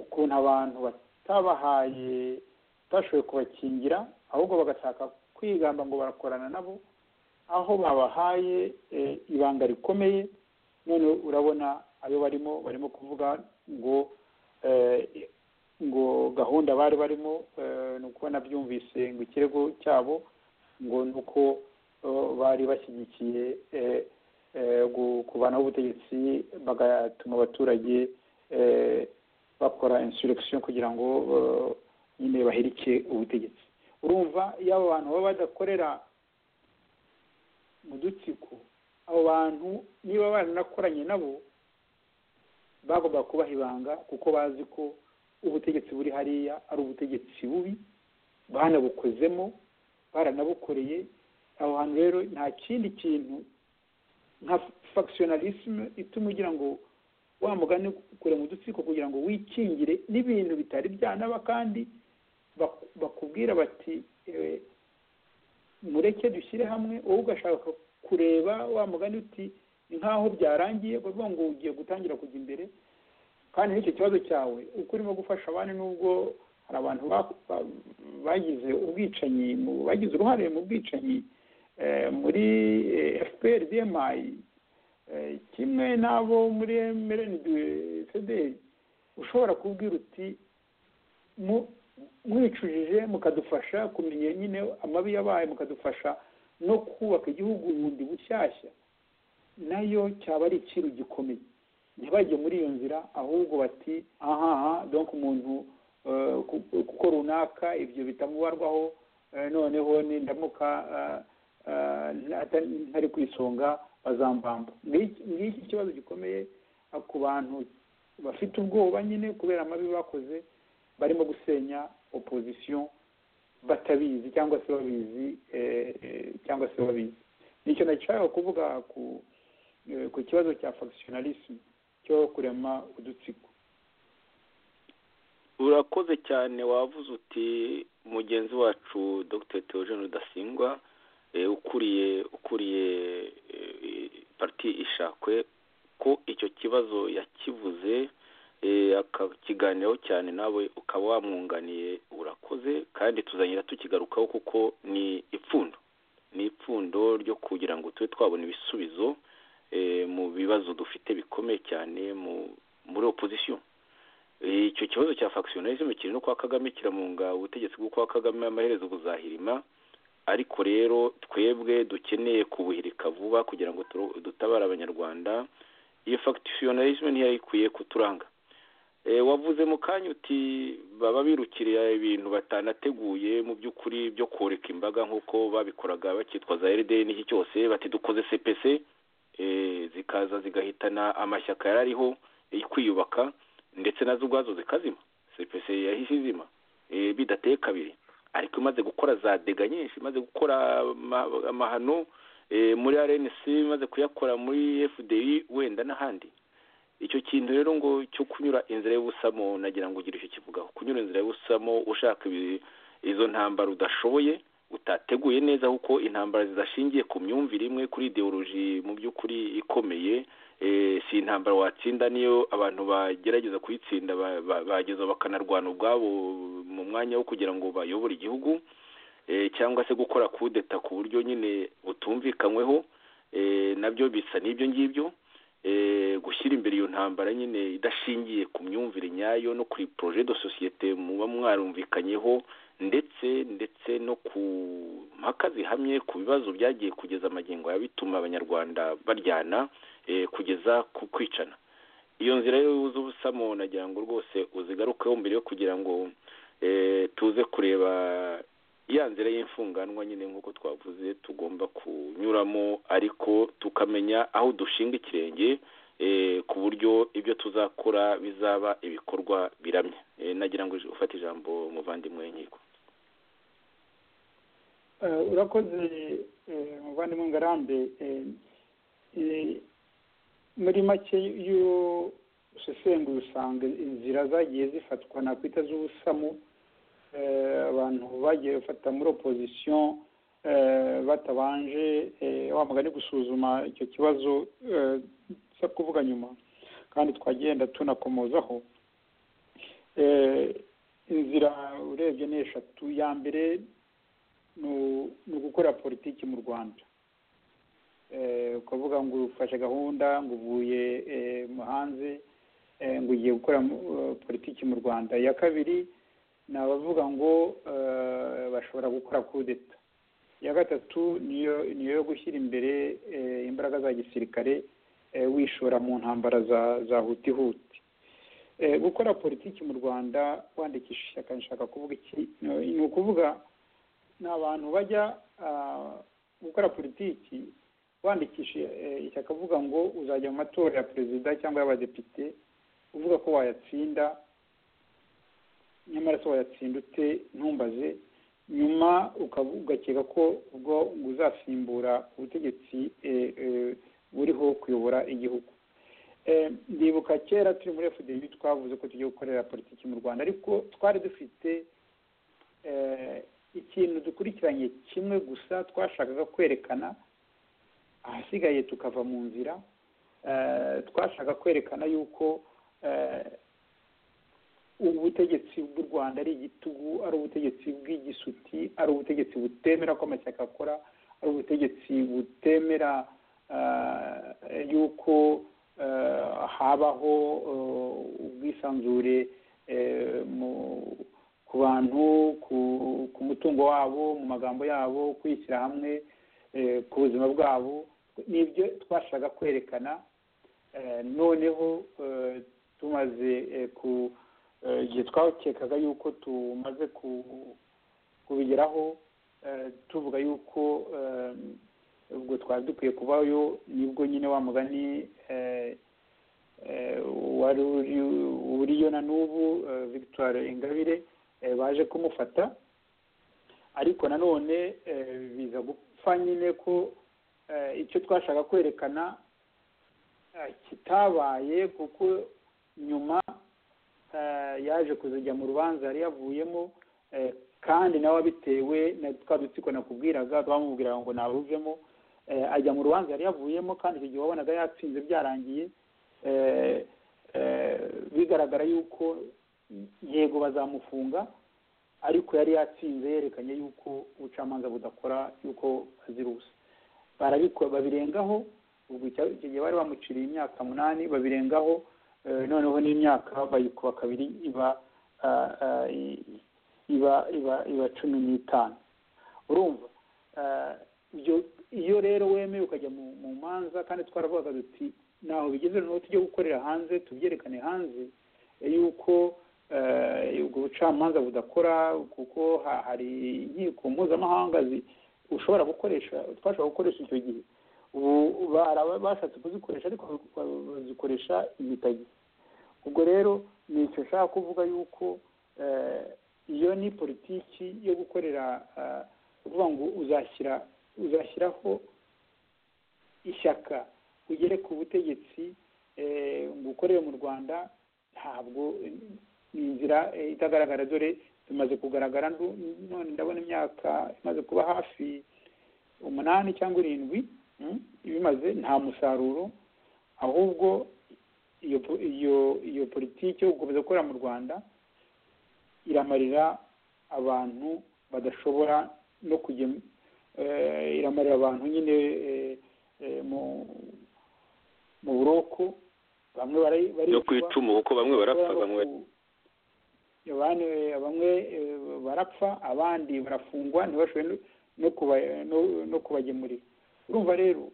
ukuntu abantu batabahaye batashoboye kubakingira ahubwo bagashaka kwigamba ngo barakorana nabo aho babahaye ibanga rikomeye none urabona ayo barimo barimo kuvuga ngo ngo gahunda bari barimo ni uko byumvise ngo ikirego cyabo ngo ni uko bari bashyigikiye kuvanaho ubutegetsi bagatuma abaturage bakora insurrection kugira ngo nyine bahirike ubutegetsi urumva iyo abo bantu baba badakorera mu dutsiko abo bantu niba baranakoranye nabo bagomba kubaha ibanga kuko bazi ko ubutegetsi buri hariya ari ubutegetsi bubi banabukozemo baranabukoreye aho hantu rero nta kindi kintu nka fagisiyonarisime ituma ugira ngo wa mugani kure mu dutsiko kugira ngo wikingire n'ibintu bitari byanaba kandi bakubwira bati mureke dushyire hamwe wowe ugashaka kureba wa mugani uti nk'aho byarangiye bavuga ngo ugiye gutangira kujya imbere kandi n'icyo kibazo cyawe uko urimo gufasha abandi nubwo hari abantu ba- ba- bagize ubwicanyi mu- bagize uruhare mu bwicanyi eh, muri fpr dmi kimwe n'abo muri mrnd cdr ushobora kubwira uti mu- mwicujije mukadufasha kumenya nyine amabi yabaye mukadufasha no kubaka igihugu bundi bushyashya nayo cyaba ari ikintu gikomeye ntibajye muri iyo nzira ahubwo bati ahaha donk umuntu eh, ku- kuko runaka ibyo bitamubarwaho eh, noneho nindamuka eh, eh, ntata- ntari ku isonga bazambamba Ngiki- ngiki ikibazo gikomeye eh, ku bantu bafite ubwoba nyine kubera amabi bakoze barimo gusenya opozisiyo batabizi cyangwa se babizi eh, eh, cyangwa se babizi nicyo nashaka kuvuga ku eh, ku kibazo cya factionalism cyo kurema udutsiko urakoze cyane wavuze uti mugenzi wacu dr theogene rudasingwa eh, ukuriye ukuriye eh, parti ishakwe ko icyo kibazo yakivuze eh, akakiganiraho cyane nawe ukaba wamwunganiye urakoze kandi tuzanyira tukigarukaho kuko ni ipfundo ni ipfundo ryo kugira ngo tube twabona ibisubizo eh, mu bibazo dufite bikomeye cyane mu muri opozisiyo icyo kibazo cya factionalism kiri no kwa kagame kiramunga ubutegetsi bwo kwa kagame amaherezo buzahirima ariko rero twebwe dukeneye kubuhirika vuba kugira ngo turo- dutabare abanyarwanda iyo factionalism ntiyari ikwiye kuturanga e, wavuze mu kanya uti baba birukiriye ibintu batanateguye mu by'ukuri byo koreka imbaga nk'uko babikoraga bakitwaza RDN n'iki cyose bati dukoze CPC e, zikaza zigahitana amashyaka yari ariho yo kwiyubaka ndetse nazo ubwazo zikazima cpc yahise izima eh, bidateye kabiri ariko imaze gukora za dega nyinshi imaze gukora ama- amahano eh, muri rnc imaze kuyakora muri fdi wenda n'ahandi icyo kintu rero ngo cyo kunyura inzira y'ubusamo nagira ngo ugire icyo kivugaho kunyura inzira y'ubusamo ushaka ibi- izo ntambara udashoboye utateguye neza kuko intambara zidashingiye ku myumvire imwe kuri ideoloji mu by'ukuri ikomeye eh, si intambara watsinda niyo abantu bagerageza kuyitsinda ba- ba- bageza bakanarwana ubwabo mu mwanya wo kugira ngo bayobore igihugu eh, cyangwa se gukora kudeta ku buryo nyine butumvikanyweho eh, nabyo bisa n'ibyo ngibyo eh, gushyira imbere iyo ntambara nyine idashingiye ku myumvire nyayo no kuri projet de societe muba mwarumvikanyeho ndetse ndetse no ku mpaka zihamye ku bibazo byagiye kugeza amagingo aya bituma abanyarwanda baryana eh, kugeza ku kwicana iyo nzira z'ubusamo nagira ngo rwose uzigarukeho mbere yo kugira ngo eh, tuze kureba ya nzira y'imfunganwa nyine nk'uko twavuze tugomba kunyuramo ariko tukamenya aho dushinga ikirenge eh, ku buryo ibyo tuzakora bizaba ibikorwa biramye Eh, nagira ngo ufate ijambo muvandimwe nkiko Eh, urakoze eh, muvandimwe ngarambe Eh, eh, muri make iyo usesengura usanga inzira zagiye zifatwa nakwita z'ubusamo eh, abantu bagiye bafata muri opozisiyo eh, batabanje eh, wa mugani gusuzuma icyo kibazo eh, tujya kuvuga nyuma kandi twagenda tunakomozaho Eh, inzira urebye ni eshatu ya mbere ni u- ni ugukorera politiki mu rwanda Eh, ukavuga ngo ufashe gahunda ngo uvuye eh, mu hanze eh, ngo ugiye gukora mu- eh, politiki mu rwanda iya kabiri ni abavuga ngo eh, bashobora gukora kudeta iya gatatu niyo niyo yo gushyira imbere eh, imbaraga za gisirikare eh, wishora mu ntambara za za hutihuti Eh, gukora politiki mu rwanda wandikisha ishyaka nshaka kuvuga iki ni ni ukuvuga ni abantu bajya ah, gukora politiki wandikisha eh, ishyaka avuga ngo uzajya mu matora ya perezida cyangwa y'abadepite uvuga ko wayatsinda nyamara se wayatsinda ute ntumbaze nyuma ukavu- ugakeka ko ubwo ngo uzasimbura ubutegetsi eh, eh, buriho kuyobora igihugu Eh, ndibuka kera turi muri fdb twavuze ko tugiye gukorera politiki mu rwanda ariko twari dufite eh, ikintu dukurikiranye kimwe gusa twashakaga kwerekana ahasigaye tukava mu nzira twashaka kwerekana yuko ubutegetsi bw'u rwanda ari igitugu ari ubutegetsi bw'igisuti ari ubutegetsi butemera ko amashyaka akora ari ubutegetsi butemera yuko habaho ubwisanzure ku bantu ku mutungo wabo mu magambo yabo kwishyira hamwe ku buzima bwabo n'ibyo twashaka kwerekana noneho tumaze ku igihe twakekaga yuko tumaze kubigeraho tuvuga yuko ubwo twari dukwiye kubayo nibwo nyine wa mugani wari uriyo na n'ubu victoire ingabire baje kumufata ariko nanone biza gupfa nyine ko icyo twashaka kwerekana kitabaye kuko nyuma yaje kuzijya mu rubanza yari yavuyemo kandi nawe abitewe twa dutsiko nakubwiraga bamubwiraga ngo ntabuvemo ajya mu rubanza yari yavuyemo kandi icyo gihe wabonaga yatsinze byarangiye bigaragara yuko yego bazamufunga ariko yari yatsinze yerekanye yuko ubucamanza budakora yuko azira ubusa barabikora babirengaho ubwo icyo gihe bari bamuciriye imyaka munani babirengaho noneho n'imyaka bayikuba kabiri iba iba iba iba cumi n'itanu urumva iyo rero wemeye ukajya mu manza kandi twaravugaga duti ntaho bigeze noneho tujye gukorera hanze tubyerekane hanze yuko ubwo bucamanza budakora kuko hari inkiko mpuzamahanga ushobora gukoresha twashobora gukoresha icyo gihe ubu bashatse kuzikoresha ariko bazikoresha imitagi ubwo rero ni icyo nshaka kuvuga yuko iyo ni politiki yo gukorera kuvuga ngo uzashyira uzashyiraho ishyaka ugere ku butegetsi ngo ukorere mu rwanda ntabwo ni inzira itagaragara dore tumaze kugaragara none ndabona imyaka imaze kuba hafi umunani cyangwa irindwi ibimaze nta musaruro ahubwo iyo politiki yo gukomeza gukorera mu rwanda iramarira abantu badashobora no kujya iramarira abantu nyine mu buroko bamwe baricwa yo ku icumu kuko bamwe barapfa bamwe bamwe barapfa abandi barafungwa ntibashobore no kubagemurira urumva rero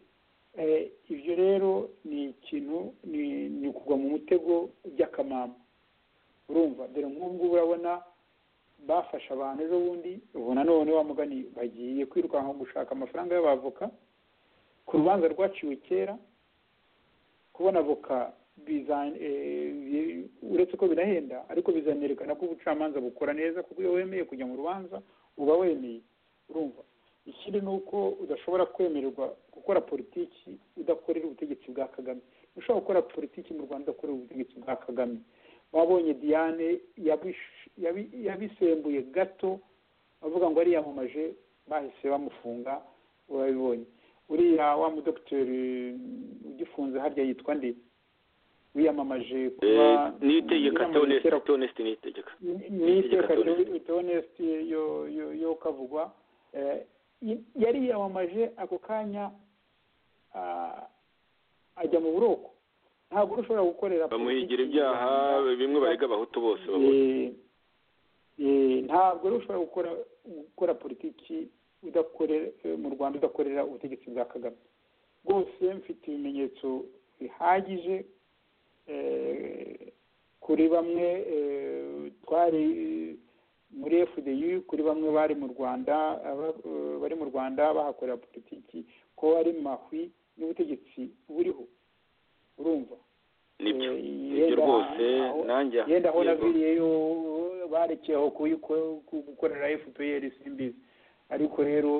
ibyo rero ni ikintu ni ukugwa mu mutego by'akamama urumva dore nk'ubu ngubu urabona bafashe abantu ejo bundi ubona none mugani bagiye kwirukanka gushaka amafaranga y'abavoka ku rubanza rwaciwe kera kubona avoka uretse ko birahenda ariko bizanerekana ko ubucamanza bukora neza kuko iyo wemeye kujya mu rubanza uba wemeye urumva ikindi ni uko udashobora kwemererwa gukora politiki udakorera ubutegetsi bwa kagame ushobora gukora politiki mu rwanda udakorera ubutegetsi bwa kagame wabonye diane yabisembuye gato bavuga ngo ariyamamaje bahise bamufunga urabibonye uriya wa mudogiteri ugifunze harya yitwa nde wiyamamaje kuba niyitegeka tonesite niyitegeka niyitegeka tonesite yo kavugwa yari yiyamamaje ako kanya ajya mu buroko ntabwo ushobora gukorera bamuhigira ibyaha bimwe barega abahutu bose ntabwo ushobora gukora gukora politiki mu rwanda udakorera ubutegetsi bwa kagame rwose mfite ibimenyetso bihagije kuri bamwe twari muri fdi kuri bamwe bari mu rwanda bari mu rwanda bahakorera politiki ko ari mahwi n'ubutegetsi buriho urumva nibyo nibyo rwose nanjye yenda aho naviriyeyo barekeyeho gukorera fpr simbizi ariko rero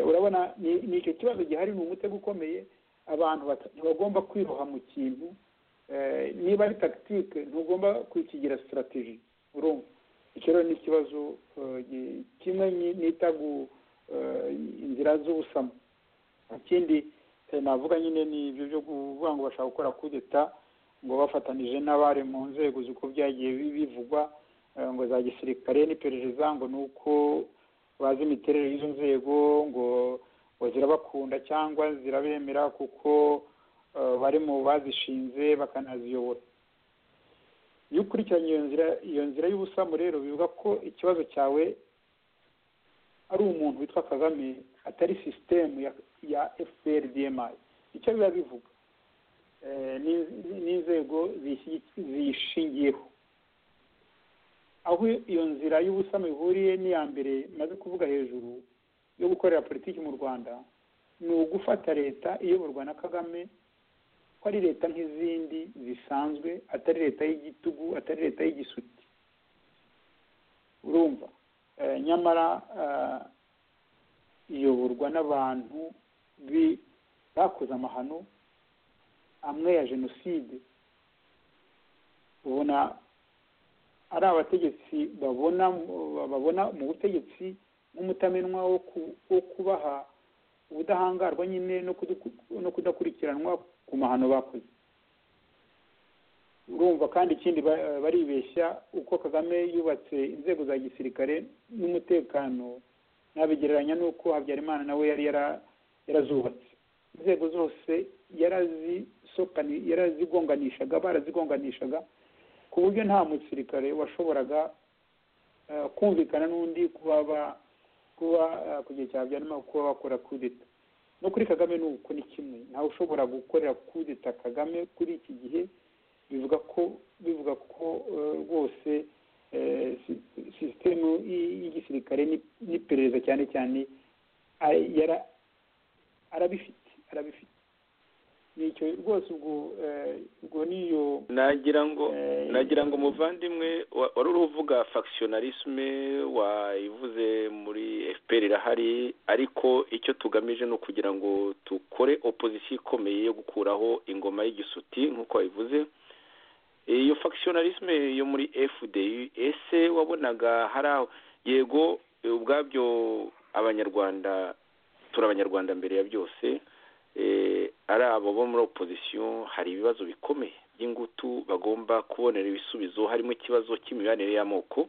urabona ni icyo kibazo gihari ni umutego ukomeye abantu ntibagomba kwiroha mu kintu niba ari tagitike ntugomba kukigira sitarategi urumva icyo rero ni ikibazo kimwe nita inzira z'ubusamo ikindi navuga nyine ni ibyo byo kuvuga ngo bashaka gukora kudeta ngo bafatanije n'abari mu nzego z'uko byagiye bivugwa ngo za gisirikare n'iperereza ngo ni uko bazi imiterere y'izo nzego ngo ngo zirabakunda cyangwa zirabemera kuko bari mu bazishinze bakanaziyobora iyo ukurikiranye iyo nzira iyo nzira y'ubusamu rero bivuga ko ikibazo cyawe ari umuntu witwa kagame atari sisitemu ya efuperi diyemayi icyo biba bivuga n'inzego ziyishingiyeho aho iyo nzira y'ubusamu ihuriye n'iya mbere maze kuvuga hejuru yo gukorera politiki mu rwanda ni ugufata leta iyoborwa na kagame ko ari leta nk'izindi zisanzwe atari leta y'igitugu atari leta y'igisuti urumva nyamara iyoborwa n'abantu bakoze amahano amwe ya jenoside ubona ari abategetsi babona babona mu butegetsi nk'umutamenwa wo kubaha ubudahangarwa nyine no kudakurikiranwa ku mahano bakoze urumva kandi ikindi baribeshya uko kagame yubatse inzego za gisirikare n'umutekano nabigereranya n'uko habyarimana nawe yari yarazubatse inzego zose yarazigonganishaga barazigonganishaga ku buryo nta musirikare washoboraga kumvikana n'undi kuba kuba ku gihe cya habyarimana kuba bakora kudeta no kuri kagame ni uko ni kimwe ntawe ushobora gukorera kudeta kagame kuri iki gihe bivuga ko bivuga ko rwose sisitemu y'igisirikare n'iperereza cyane cyane arabifite arabifite nicyo rwose ubwo ubwo niyo nagira ngo nagira ngo umuvandimwe wari uri uvuga fagisiyonarisme wayivuze muri fpr irahari ariko icyo tugamije ni ukugira ngo dukore opozisiyo ikomeye yo gukuraho ingoma y'igisuti nk'uko wabivuze iyo fagisiyonarisme yo muri fdi ese wabonaga hari aho yego ubwabyo abanyarwanda turi abanyarwanda mbere ya byose ari abo bo muri opozisiyo hari ibibazo bikomeye by'ingutu bagomba kubonera ibisubizo harimo ikibazo cy'imibanire y'amoko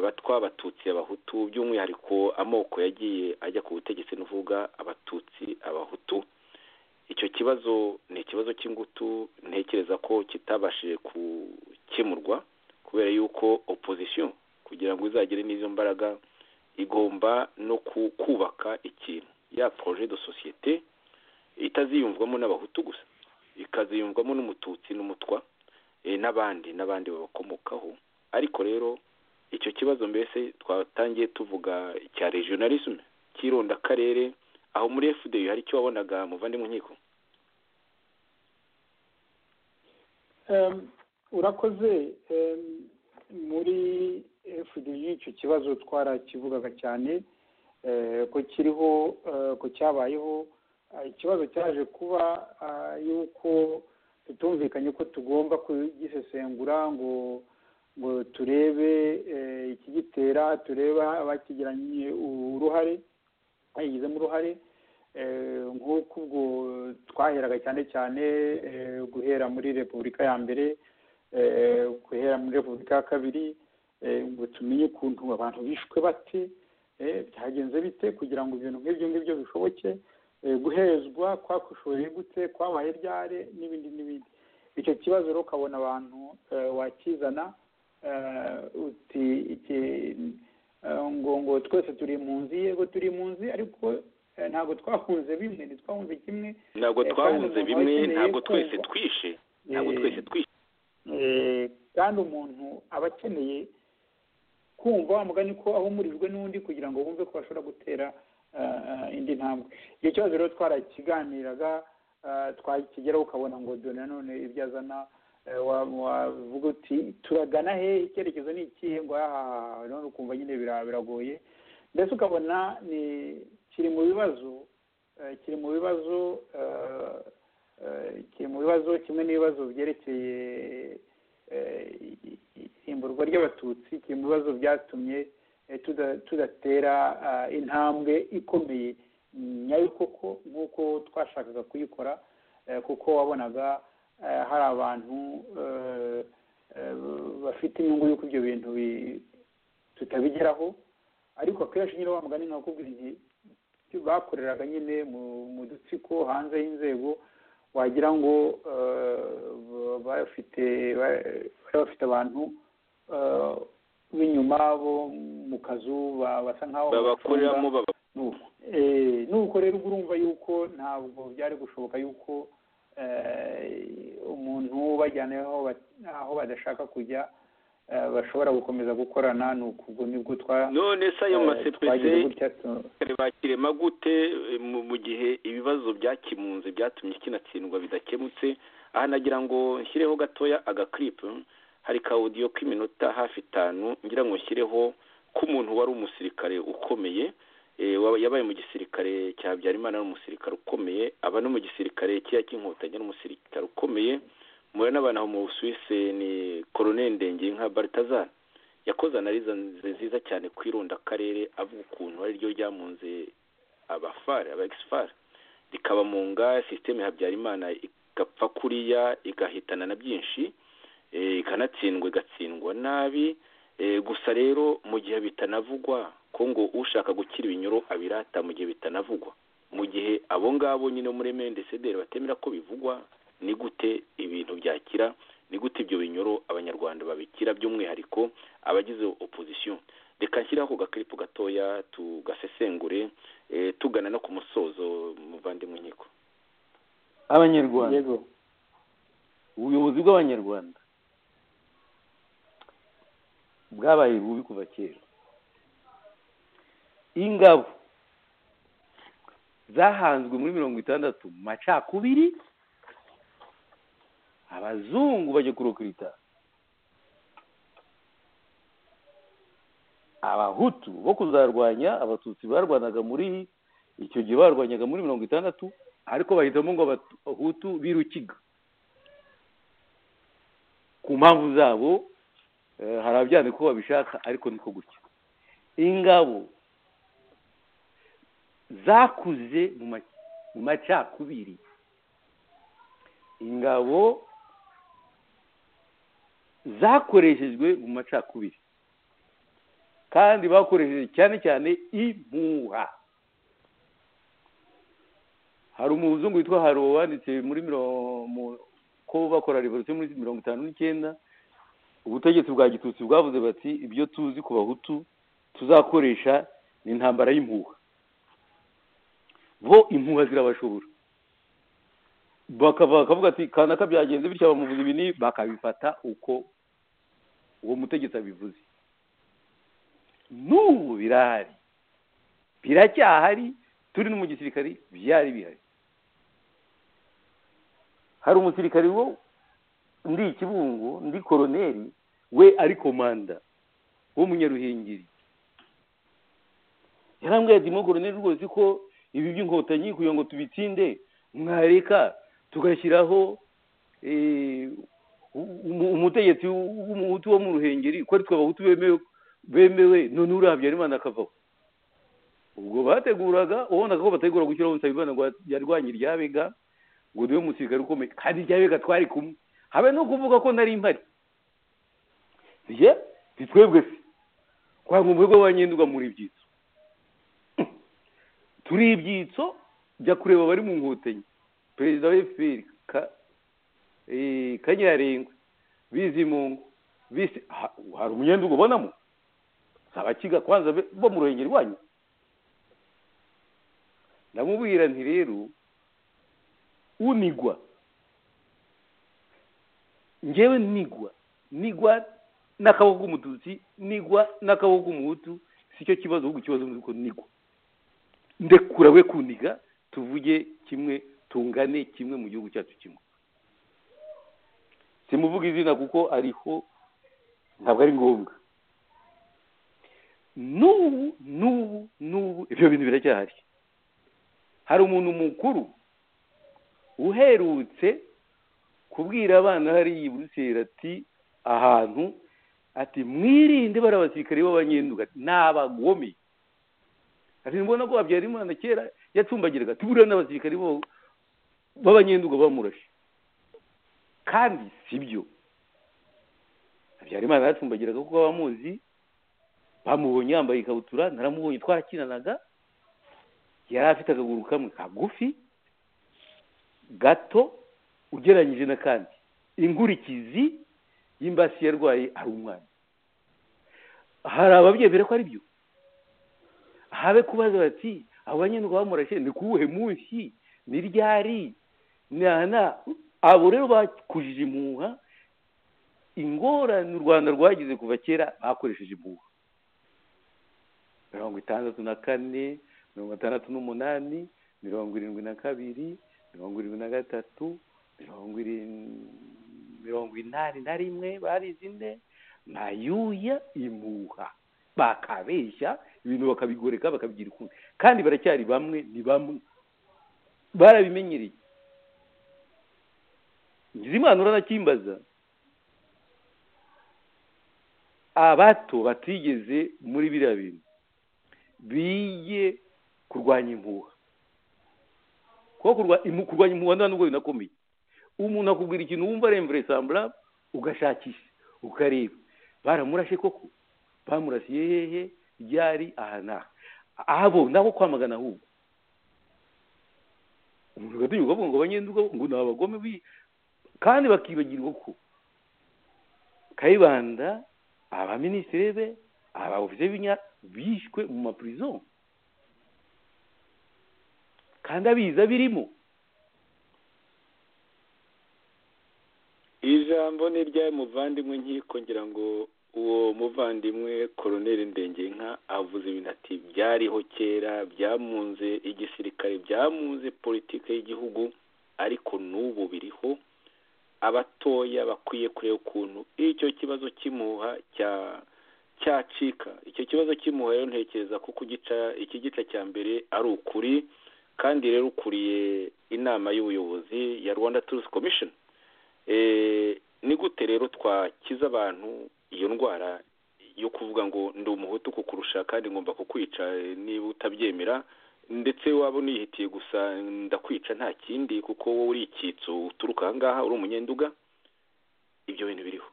abatwa abatutsi abahutu by'umwihariko amoko yagiye ajya ku butegetsi n'uvuga abatutsi abahutu icyo kibazo ni ikibazo cy'ingutu ntekereza ko kitabashije gukemurwa kubera yuko opozisiyo kugira ngo izagire n'izo mbaraga igomba no kubaka ikintu ya poroje de sosiyete itaziyumvwamo n'abahutu gusa ikaziyumvwamo n'umututsi n'umutwa n'abandi n'abandi babakomokaho ariko rero icyo kibazo mbese twatangiye tuvuga cya regionalisme cy'irondakarere aho muri fda hari icyo wabonaga muvandimwe nkiko urakoze muri fda icyo kibazo twarakivugaga cyane ko kiriho ko cyabayeho ikibazo cyaje kuba yuko tutumvikanye ko tugomba kugisesengura ngo ngo turebe ikigitera turebe abakigiranye uruhare bayigizemo uruhare nk'uko ubwo twaheraga cyane cyane guhera muri repubulika ya mbere guhera muri repubulika ya kabiri ngo tumenye ukuntu abantu bishwe bate byagenze bite kugira ngo ibintu nk'ibyo ngibyo bishoboke guhezwa kwakwishoboye gute kwabaye ryare n'ibindi n'ibindi icyo kibazo rero ukabona abantu wakizana uti ngo ngo twese turi mu nzu yego turi mu nzu ariko ntabwo twahunze bimwe ntitwahunze kimwe ntabwo twahunze bimwe ntabwo twese twishe ntabwo twese twishe kandi umuntu aba akeneye kumva wa mugani ko ahumurijwe n'undi kugira ngo bumve ko bashobora gutera indi ntambwe icyo kibazo rero twarakiganiraga twakigeraho ukabona ngo dore nanone ibyo azana wavuga uti turagana hehe icyerekezo ni ikihe ngo ahahaha none ukumva nyine biragoye mbese ukabona ni kiri mu bibazo kiri mu bibazo kiri mu bibazo kimwe n'ibibazo byerekeye isimburwa ry'abatutsi kiri mu bibazo byatumye tudatera intambwe ikomeye nyayo koko nk'uko twashakaga kuyikora kuko wabonaga hari abantu bafite inyungu y'uko ibyo bintu tutabigeraho ariko akenshi nyine wa mugani nkakubwira igihe bakoreraga nyine mu dutsiko hanze y'inzego wagira ngo bafite bafite abantu b'inyuma bo mu kazu basa nkaho babakoreramo nuko rero ubwo urumva yuko ntabwo byari gushoboka yuko umuntu ubajyana aho badashaka kujya bashobora gukomeza gukorana ni ubwo nibwo none se ayo masepese bakirema gute mu gihe ibibazo byakimunze byatumye kinatsindwa bidakemutse aha nagira ngo nshyireho gatoya agakiripu hari ka odiyo k'iminota hafi itanu ngira ngo nshyireho k'umuntu wari umusirikare ukomeye yabaye mu gisirikare cya Habyarimana ari umusirikare ukomeye aba no mu gisirikare cyiya cy'inkotanyi ari umusirikare ukomeye mubona n'abantu mu busuwise ni koroneli ndenge nka baritazari yakoze analiza nziza cyane ku irundakarere avuga ukuntu ari ryo ryamunze abafari aba egisifari rikaba mu nga sisiteme Habyarimana igapfa kuriya igahitana na byinshi ikanatsindwa igatsindwa nabi gusa rero mu gihe bitanavugwa ko ngo ushaka gukira ibinyoro abirata mu gihe bitanavugwa mu gihe abo ngabo nyine muri mendesederi batemera ko bivugwa ni gute ibintu byakira ni gute ibyo binyoro abanyarwanda babikira by'umwihariko abagize opozisiyo reka nshyiraho gakiripo gatoya tugasesengure tugana no ku musozo muvandimwe nkiko abanyarwanda ubuyobozi bw'abanyarwanda bwabaye bubi kuva kera ingabo zahanzwe muri mirongo itandatu mu macakubiri abazungu bajya kurokirita abahutu bo kuzarwanya abatutsi barwanaga muri icyo gihe barwanyaga muri mirongo itandatu ariko bahitamo ngo abahutu birukiga ku mpamvu zabo hari ababyandika uko babishaka ariko niko gutya ingabo zakuze mu macakubiri ingabo zakoreshejwe mu macakubiri kandi bakoresheje cyane cyane impuha hari umuzungu witwa haro wanditse muri ko bakora revolisiyo muri mirongo itanu n'icyenda ubutegetsi bwa gitutsi bwavuze bati ibyo tuzi ku bahutu tuzakoresha ni intambara y'impuha bo impuha zirabashobora bakava bakavuga ati kanaka byagenze bityo bamuvuze ibi n'ibi bakabifata uko uwo mutegetsi abivuze n'ubu birahari biracyahari turi no mu gisirikari byari bihari hari umusirikari wo ndi ikibungo ndi koroneri we ari komanda w'umunyaruhengeri yarambwira ati mo koroneri rwose ko ibi by'inkotanyi kugira ngo tubitsinde mwareka tugashyiraho umutegetsi w'umuhutu wo mu ruhengeri ko ari twe abahutu bemewe none uriya habyarimana akavaho ubwo bateguraga ubonaga ko bategura gushyiraho nsabimana ngo yarwanye iryabega ngo niwe musirikare ukomeye kandi iryabega twari kumwe habe no kuvuga ko nari impari ye twebwe se kwa ngo umurego wa nyenduga muri ibyitso turi ibyitso jya kureba abari mu nkotanyi perezida wa efuperi kanyarengwe bizimungu bisi hari umunyenduga ubonamo abakiga kwanza bo mu ruhengeri wanyu ndamubwira nti rero unigwa ngewe nigwa nigwa n'akaboko k'umututsi nigwa n'akaboko k'umuhutu si cyo kibazo ahubwo ikibazo ni uko nigwa ndekura we kuniga tuvuge kimwe tungane kimwe mu gihugu cyacu kimwe simuvuga izina kuko ariho ntabwo ari ngombwa n'ubu n'ubu n'ubu ibyo bintu biracyahari hari umuntu mukuru uherutse kubwira abana hariya i buruseli ati ahantu ati mwirinde bari abasirikare b'abanyenduga ni abagome kati mbona ko habyarimana kera yacumbagiraga tubura n'abasirikari bo- b'abanyenduga bamurashe kandi si byo habyarimana yacumbagiraga kuko abamuzi bamubonye yambaye ikabutura naramubonye twakinanaga yari afite akaguru kamwe kagufi gato ugereranyije n'akandi ingurikizi y'imbasi yarwaye ari umwana hari ababyemera ko ari byo habe kubaza bati abanyarwanda bamurashe ni kuwuhe munsi ni ryari nana abo rero bakujije impuha ingorane u rwanda rwagize kuva kera bakoresheje impuha mirongo itandatu na kane mirongo itandatu n'umunani mirongo irindwi na kabiri mirongo irindwi na gatatu mirongo irin- mirongo inani na rimwe barize ine ntayuya impuha bakabeshya ibintu bakabigoreka bakabigira ukundi kandi baracyari bamwe ni bamwe barabimenyereye nyirizimana uranakimbaza abato batigeze muri biriya bintu biye kurwanya impuha kuko kurwa- imu- kurwanya impuha nta nubwo binakomeye umuntu akubwira ikintu wumva ari imvura ugashakisha ukareba baramurashe koko bamurasiye hehe ryari aha n'aha abo nabo kwamagana ahubwo umuntu agatinyuka avuga ngo abanyenduga ngo ni abagome bi- kandi bakibagirwa ko kayibanda abaminisitiri be abaofisiye b'inya bishwe mu mapurizo kandi abiza birimo ijambo ni iry'ayo muvandimwe nkiko ngira ngo uwo muvandimwe koroneri ndengenka avuze ibintu ati byariho kera byamunze igisirikare byamunze politiki y'igihugu ariko n'ubu biriho abatoya bakwiye kureba ukuntu icyo kibazo cy'impuha cya cyacika icyo kibazo cy'impuha rero ntekereza ko kugica iki gice cya mbere ari ukuri kandi rero ukuriye inama y'ubuyobozi ya rwanda turusi komishoni Eh, ni gute rero twakiza abantu iyo ndwara yo kuvuga ngo ndi umuhutu kukurusha kandi ngomba kukwica eh, niba utabyemera ndetse waba unihitiye gusa ndakwica nta kindi kuko wowe uri icyitso uturuka aha ngaha uri umunyenduga ibyo bintu biriho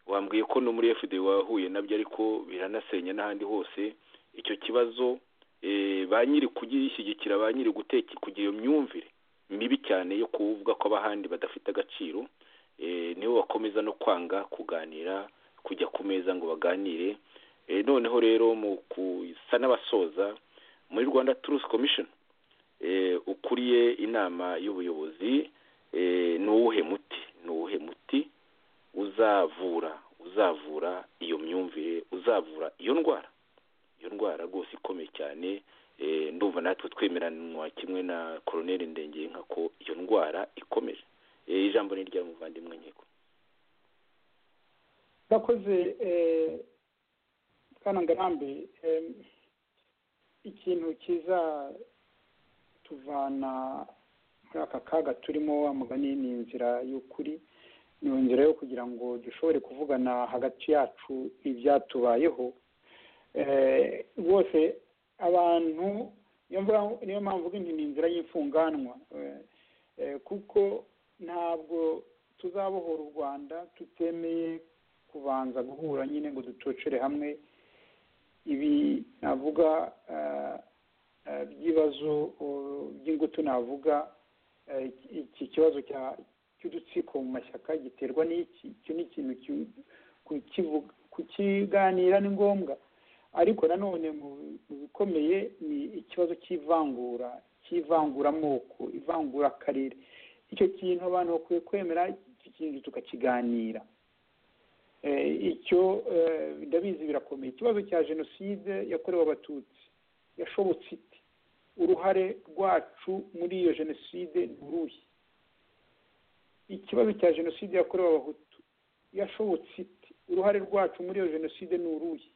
wambwiye ko no muri fd wahuye nabyo ariko biranasenya n'ahandi hose icyo kibazo eh, ba nyiri kugishyigikira ba nyiri guteka kugira iyo myumvire mibi cyane yo kuvuga ko abahandi badafite agaciro eh, nibo bakomeza no kwanga kuganira kujya ku meza ngo baganire Eh, noneho rero mu kusa n'abasoza muri rwanda truth commission eh, ukuriye inama y'ubuyobozi eh, ni uwuhe muti ni uwuhe muti uzavura uzavura iyo myumvire uzavura iyo ndwara iyo ndwara rwose ikomeye cyane eh, ndumva natwe twemeranwa kimwe na koroneri ndengenka ko iyo ndwara ikomeje Eh, ijambo ni rya muvandimwe nkiko urakoze eh, bwana ngarambe em, ikintu kizatuvana muri aka kaga turimo wa mugani ni inzira y'ukuri ni inzira yo kugira ngo dushobore kuvugana hagati yacu ibyatubayeho Eh, rwose abantu niyo mvuga- niyo mpamvu mvuga nti ni inzira y'imfunganwa Eh, eh, kuko ntabwo tuzabohora u rwanda tutemeye kubanza guhura nyine ngo dutocere hamwe ibi navuga eh, eh, by'ibibazo eh, by'ingutu navuga eh, iki kibazo cya- cy'udutsiko mu mashyaka giterwa n'iki icyo ni ikintu ki- kukivuga- kukiganira ni ngombwa ariko nanone mu mu bikomeye ni ikibazo cy'ivangura cy'ivanguramoko ivangurakarere icyo kintu abantu bakwiye kwemera iki kintu tukakiganira Eh, icyo eh, ndabizi birakomeye ikibazo cya jenoside yakorewe abatutsi yashobotse ite uruhare rwacu muri iyo jenoside ni uruhe ikibazo cya jenoside yakorewe abahutu yashobotse ite uruhare rwacu muri iyo jenoside ni uruhe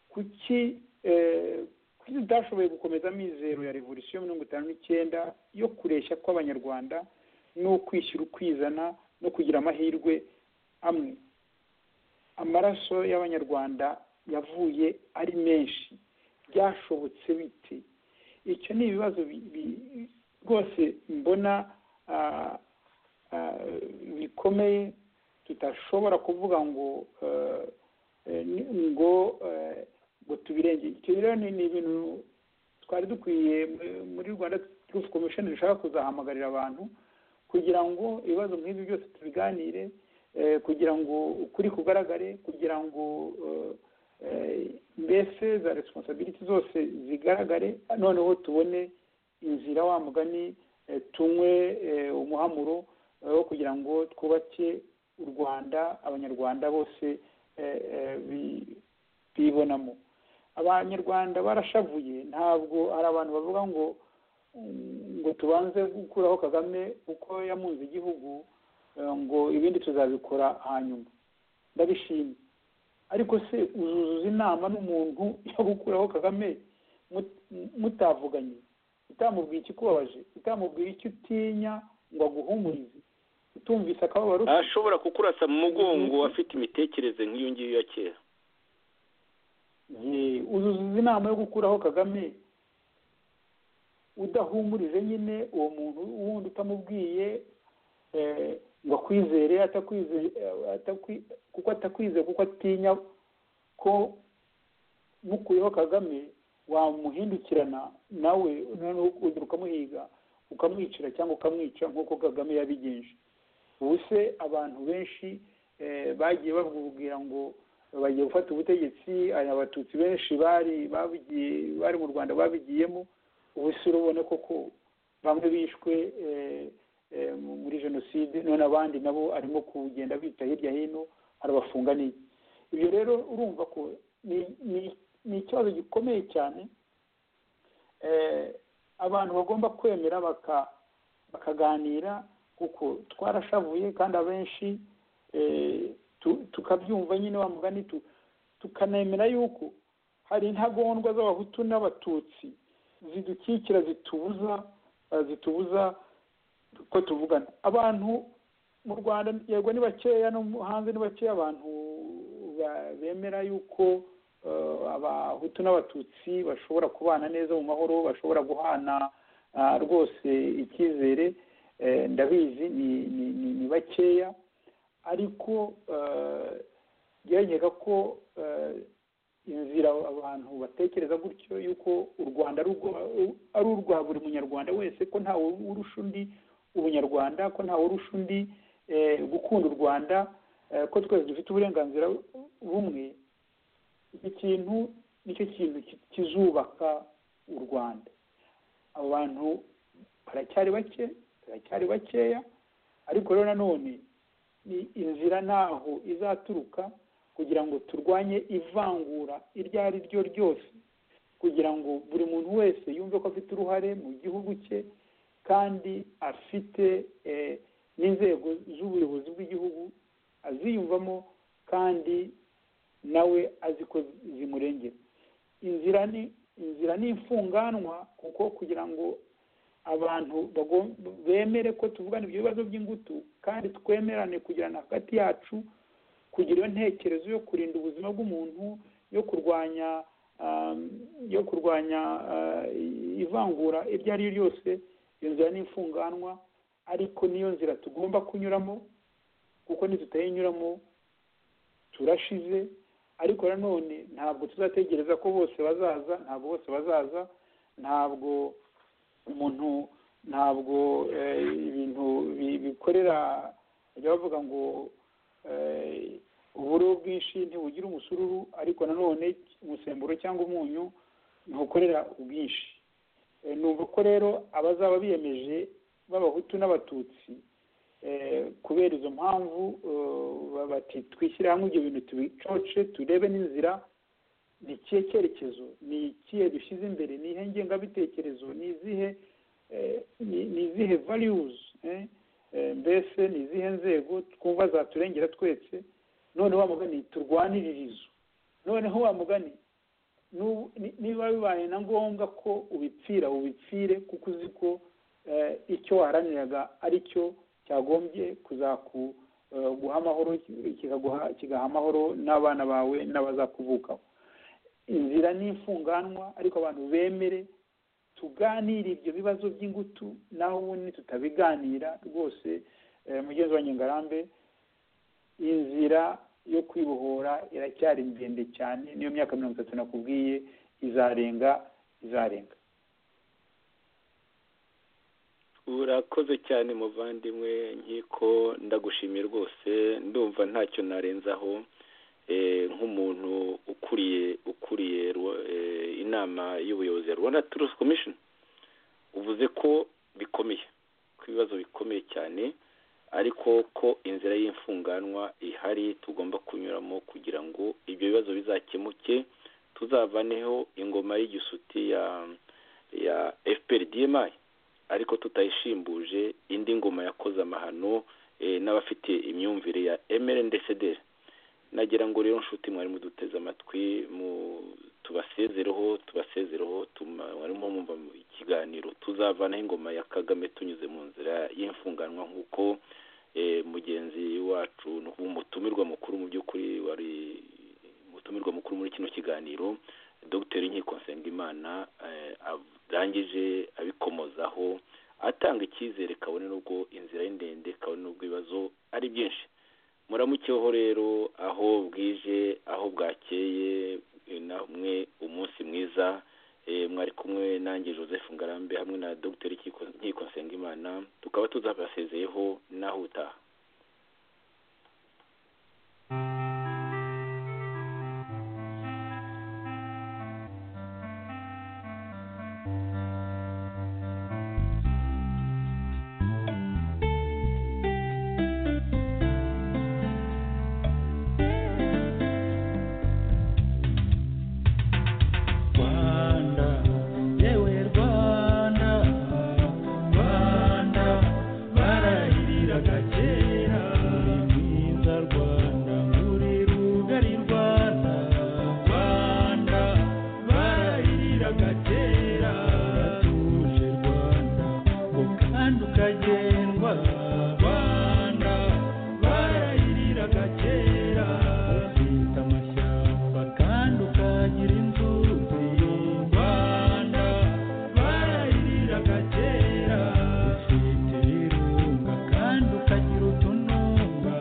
kuki eh, kuki tudashoboye gukomeza mizero ya revolisiyo mirongo itanu n'icyenda yo kureshya kw'abanyarwanda no kwishyira ukwizana no kugira amahirwe amwe amaraso y'abanyarwanda yavuye ari menshi byashobotse bite icyo ni ibibazo bi- bi- rwose mbona ah, ah, bikomeye tutashobora kuvuga ngo eh, eh, ni- ngo eh, ngo tubirengere icyo rero ni ni ibintu twari dukwiye eh, muri rwanda turufu komishoni dushaka kuzahamagarira abantu kugira ngo ibibazo nk'ibi byose tubiganire eh, kugira ngo ukuri kugaragare kugira ngo eh, eh, mbese za responsability zose zigaragare noneho tubone inzira wa mugani eh, tunywe eh, umuhamuro eh, wo kugira ngo twubake u rwanda abanyarwanda bose eh, eh, bi- bibonamo abanyarwanda barashavuye ntabwo hari abantu bavuga ngo ngo tubanze gukuraho kagame uko yamunze igihugu eh, ngo ibindi tuzabikora hanyuma ndabishimye ariko se uzuzuza inama n'umuntu yo gukuraho kagame mut- mutavuganye utamubwiye ikikubabaje utamubwiye icyo utinya ngo aguhumurize utumvise akababaro ufite. ashobora kukurasa mu mugongo afite imitekerereze nk'iyo ngiyo ya kera Ye, uzuzuza inama yo gukuraho kagame udahumurije nyine uwo muntu wundi utamubwiye eh, ngo akwizere atakwizeye eh, atakwi- kuko atakwizeye kuko atinya ko mukuyeho kagame wamuhindukirana nawe noneho ugira ukamuhiga ukamwicira cyangwa ukamwica nk'uko kagame yabigenje ubu se abantu benshi eh, bagiye babwira ngo bagiye gufata ubutegetsi hari abatutsi benshi bari babigiye bari mu rwanda babigiyemo ubu se urabona koko bamwe bishwe eh, eh, mu- muri jenoside none abandi nabo arimo kugenda bita hirya hino arabafunga n'iki ibyo rero urumva ko ni- ni- ni ikibazo gikomeye cyane eh, abantu bagomba kwemera baka- bakaganira kuko twarashavuye kandi abenshi eh, tu- tukabyumva nyine wa mugani tu- tukanemera yuko hari intagondwa z'abahutu n'abatutsi zidukikira zitubuza eh, zitubuza ko tuvugana abantu mu rwanda yego ni bakeya no mu- hanze ni bakeya abantu ba- bemera yuko eh, abahutu n'abatutsi bashobora kubana neza mu mahoro bashobora guhana ah, rwose icyizere eh, ndabizi ni- ni- ni- ni bakeya ariko eh, byanyereka ko eh, inzira abantu batekereza gutyo yuko u rwanda ari urwa- ari urwa buri munyarwanda wese ko ntawe urusha undi ubunyarwanda ko ntawe urusha undi eh, gukunda u rwanda eh, ko twese dufite uburenganzira bumwe iki kintu nicyo kintu ki- kizubaka u rwanda abo bantu baracyari bake baracyari bakeya ariko rero nanone ni inzira ntaho izaturuka kugira ngo turwanye ivangura iryo ari ryo ryose kugira ngo buri muntu wese yumve ko afite uruhare mu gihugu cye kandi afite eh, n'inzego z'ubuyobozi bw'igihugu aziyumvamo kandi nawe azi ko zimurengera inzira ni inzira ni imfunganwa kuko kugira ngo abantu bagom- bemere ko tuvugana ibyo bibazo by'ingutu kandi twemerane kugirana hagati yacu kugira iyo ntekerezo yo kurinda ubuzima bw'umuntu yo kurwanya um, yo kurwanya uh, ivangura iryo ari ryo ryose iyo nzira ni imfunganwa ariko niyo nzira tugomba kunyuramo kuko nitutayinyuramo turashize ariko nanone ntabwo tuzategereza ko bose bazaza ntabwo bose bazaza ntabwo umuntu ntabwo eh, ibintu bi- bikorera bajya bavuga ngo eh, uburo bwinshi ntibugira umusururu ariko nanone umusemburo cyangwa umunyu ntukorera ubwinshi Eh, numva ko rero abazaba biyemeje b'abahutu n'abatutsi eh, kubera izo mpamvu eh, bati twishyire hamwe ibyo bintu tubicoce turebe n'inzira ni ikihe cyerekezo ni ikihe dushyize imbere ni ihe ngengabitekerezo ni izihe eh, ni- ni izihe valiyuzi mbese ni izihe nzego twumva zaturengera twese noneho wa mugani turwanirire izo noneho wa mugani n'ubu- ni- niba bibaye na ngombwa ko ubipfira ubipfire kuko uzi ko eh, icyo waharaniraga ari cyo cyagombye kuzaku- eh, guha amahoro kikaguha- kigaha amahoro n'abana bawe n'abazakuvukaho inzira n'imfunganwa ariko abantu bemere tuganire ibyo bibazo by'ingutu naho ubundi tutabiganira rwose eh, mugenzi wa nyengarambe inzira yo kwibohora iracyari ndende cyane niyo myaka mirongo itatu nakubwiye izarenga izarenga urakoze cyane muvandimwe nkiko ndagushimiye rwose ndumva ntacyo narenzaho eh, nk'umuntu ukuriye ukuriye Rwa- eh, inama y'ubuyobozi ya rwanda turusi komishoni uvuze ko bikomeye ko ibibazo bikomeye cyane ariko ko inzira y'imfunganwa ihari tugomba kunyuramo kugira ngo ibyo bibazo bizakemuke tuzavaneho ingoma y'igisuti ya ya fpr dmi ariko tutayishimbuje indi ngoma yakoze amahano eh, n'abafite imyumvire ya mrndcd nagira ngo rero nshuti mwari muduteze amatwi mu tubasezereho tubasezereho tuma- mwarimo mumva mu- ikiganiro tuzavanaho ingoma ya kagame tunyuze mu nzira y'imfunganwa nk'uko eh, mugenzi wacu umutumirwa mukuru mu by'ukuri wari umutumirwa mukuru muri kino kiganiro dr nkiko nsengimana eh, arangije abikomozaho atanga icyizere kabone n'ubwo inzira ari ndende kabone n'ubwo ibibazo ari byinshi muramukeho rero aho bwije aho bwakeye eh, namwe umunsi mwiza eh, mwari kumwe nanjye joseph ngarambe hamwe na dr Nkiko- nkiko nsengimana tukaba tuzabasezeyeho naho utaha Rwanda, yewe Rwanda, Rwanda, barahiriraga kera. Uri mwiza Rwanda, uri rugari Rwanda, Rwanda, barahiriraga kera. Uratuje Rwanda, ukanda ukagendwa, Rwanda, barahiriraga kera. Ufite amashyamba kandi ukagira inzu nziza. Rwanda, barahiriraga kera. Ufite ibirunga kandi ukagira utununga.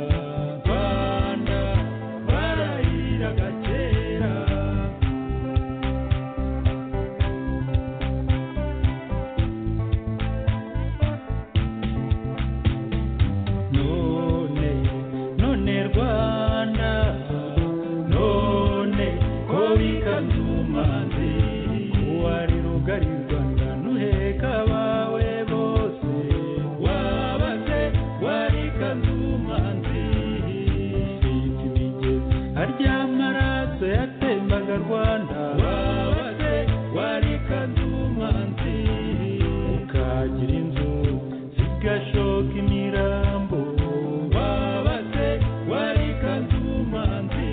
Rwanda, barahiriraga kera. none none rwanda none ko bikazumanzi wari rugari rwanda nuheka abawe bose wabaze wari kazumanzi ufite imigezi harya amaraso yatembaga rwanda wabaze wari kazumanzi ukagira inzu zigashoka imirambo wabaze wari kazumanzi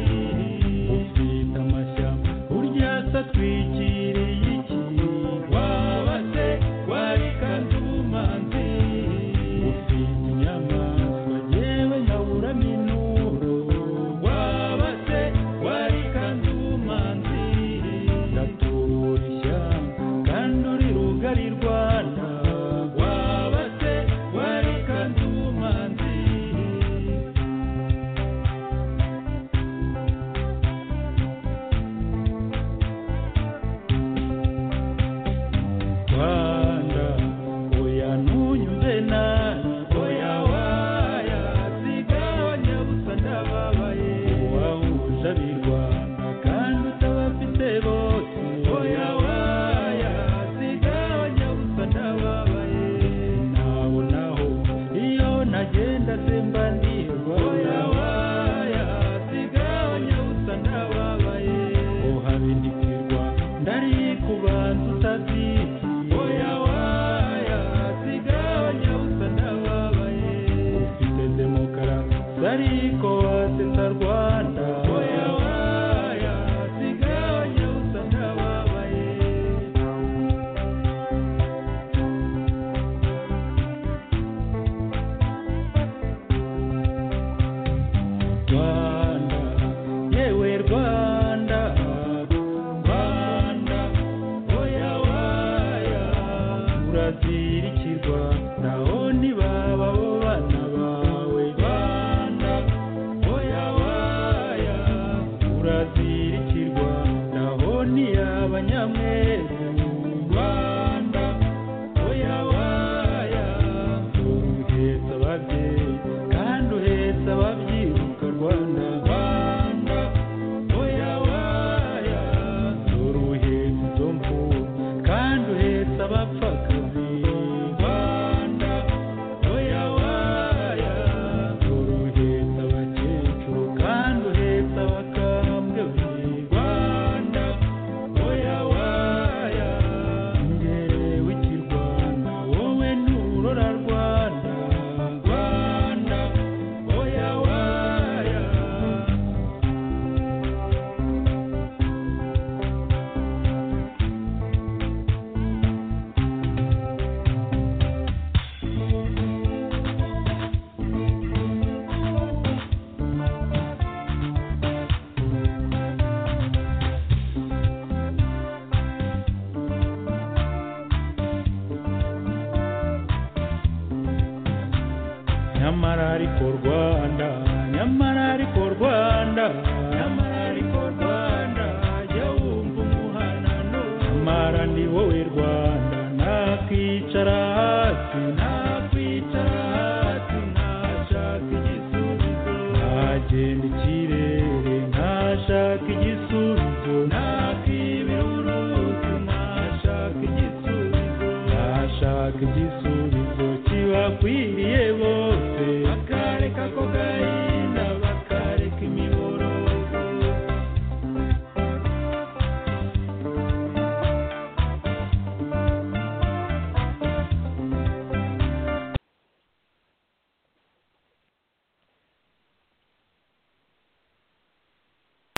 ufite amashyamba urya se atwikiriye iki wabaze wari kazumanzi ufite inyamaswa yewe nkabura minuro wabaze wari kazumanzi ndatura ishyamba kandi uri rugari rwanda wabaze wari kazumanzi Rwanda, oya ntunyumve nabi, oya waya, sigabanya gusa ndababaye. Uwahuje ab'i Rwanda kandi utabafite bose, oya waya, sigabanya gusa urazirikirwa naho ntibaba bo bana bawe bana oya waya urazirikirwa naho ntiyaba nyamweru rwanda oya waya uhetse ababyeyi kandi uhetse ababyibuka rwanda rwanda oya waya dore uhetse izo mfubyi kandi uhetse abapfakazi rwanda oya waya dore uhetse abakecuru kandi uhetse abakambwe rwanda oya waya ngere w'ikirwanda wowe nturora rwanda rwanda oya waya nyamara ariko rwanda nyamara ariko rwanda nyamara ariko rwanda jya wumva umuhanano nyamara ni wowe rwanda nakwicara hasi nakwicara hasi ntashaka igisubizo nagenda ikirere ntashaka igisubizo nakibira uruzi ntashaka igisubizo ntashaka igisubizo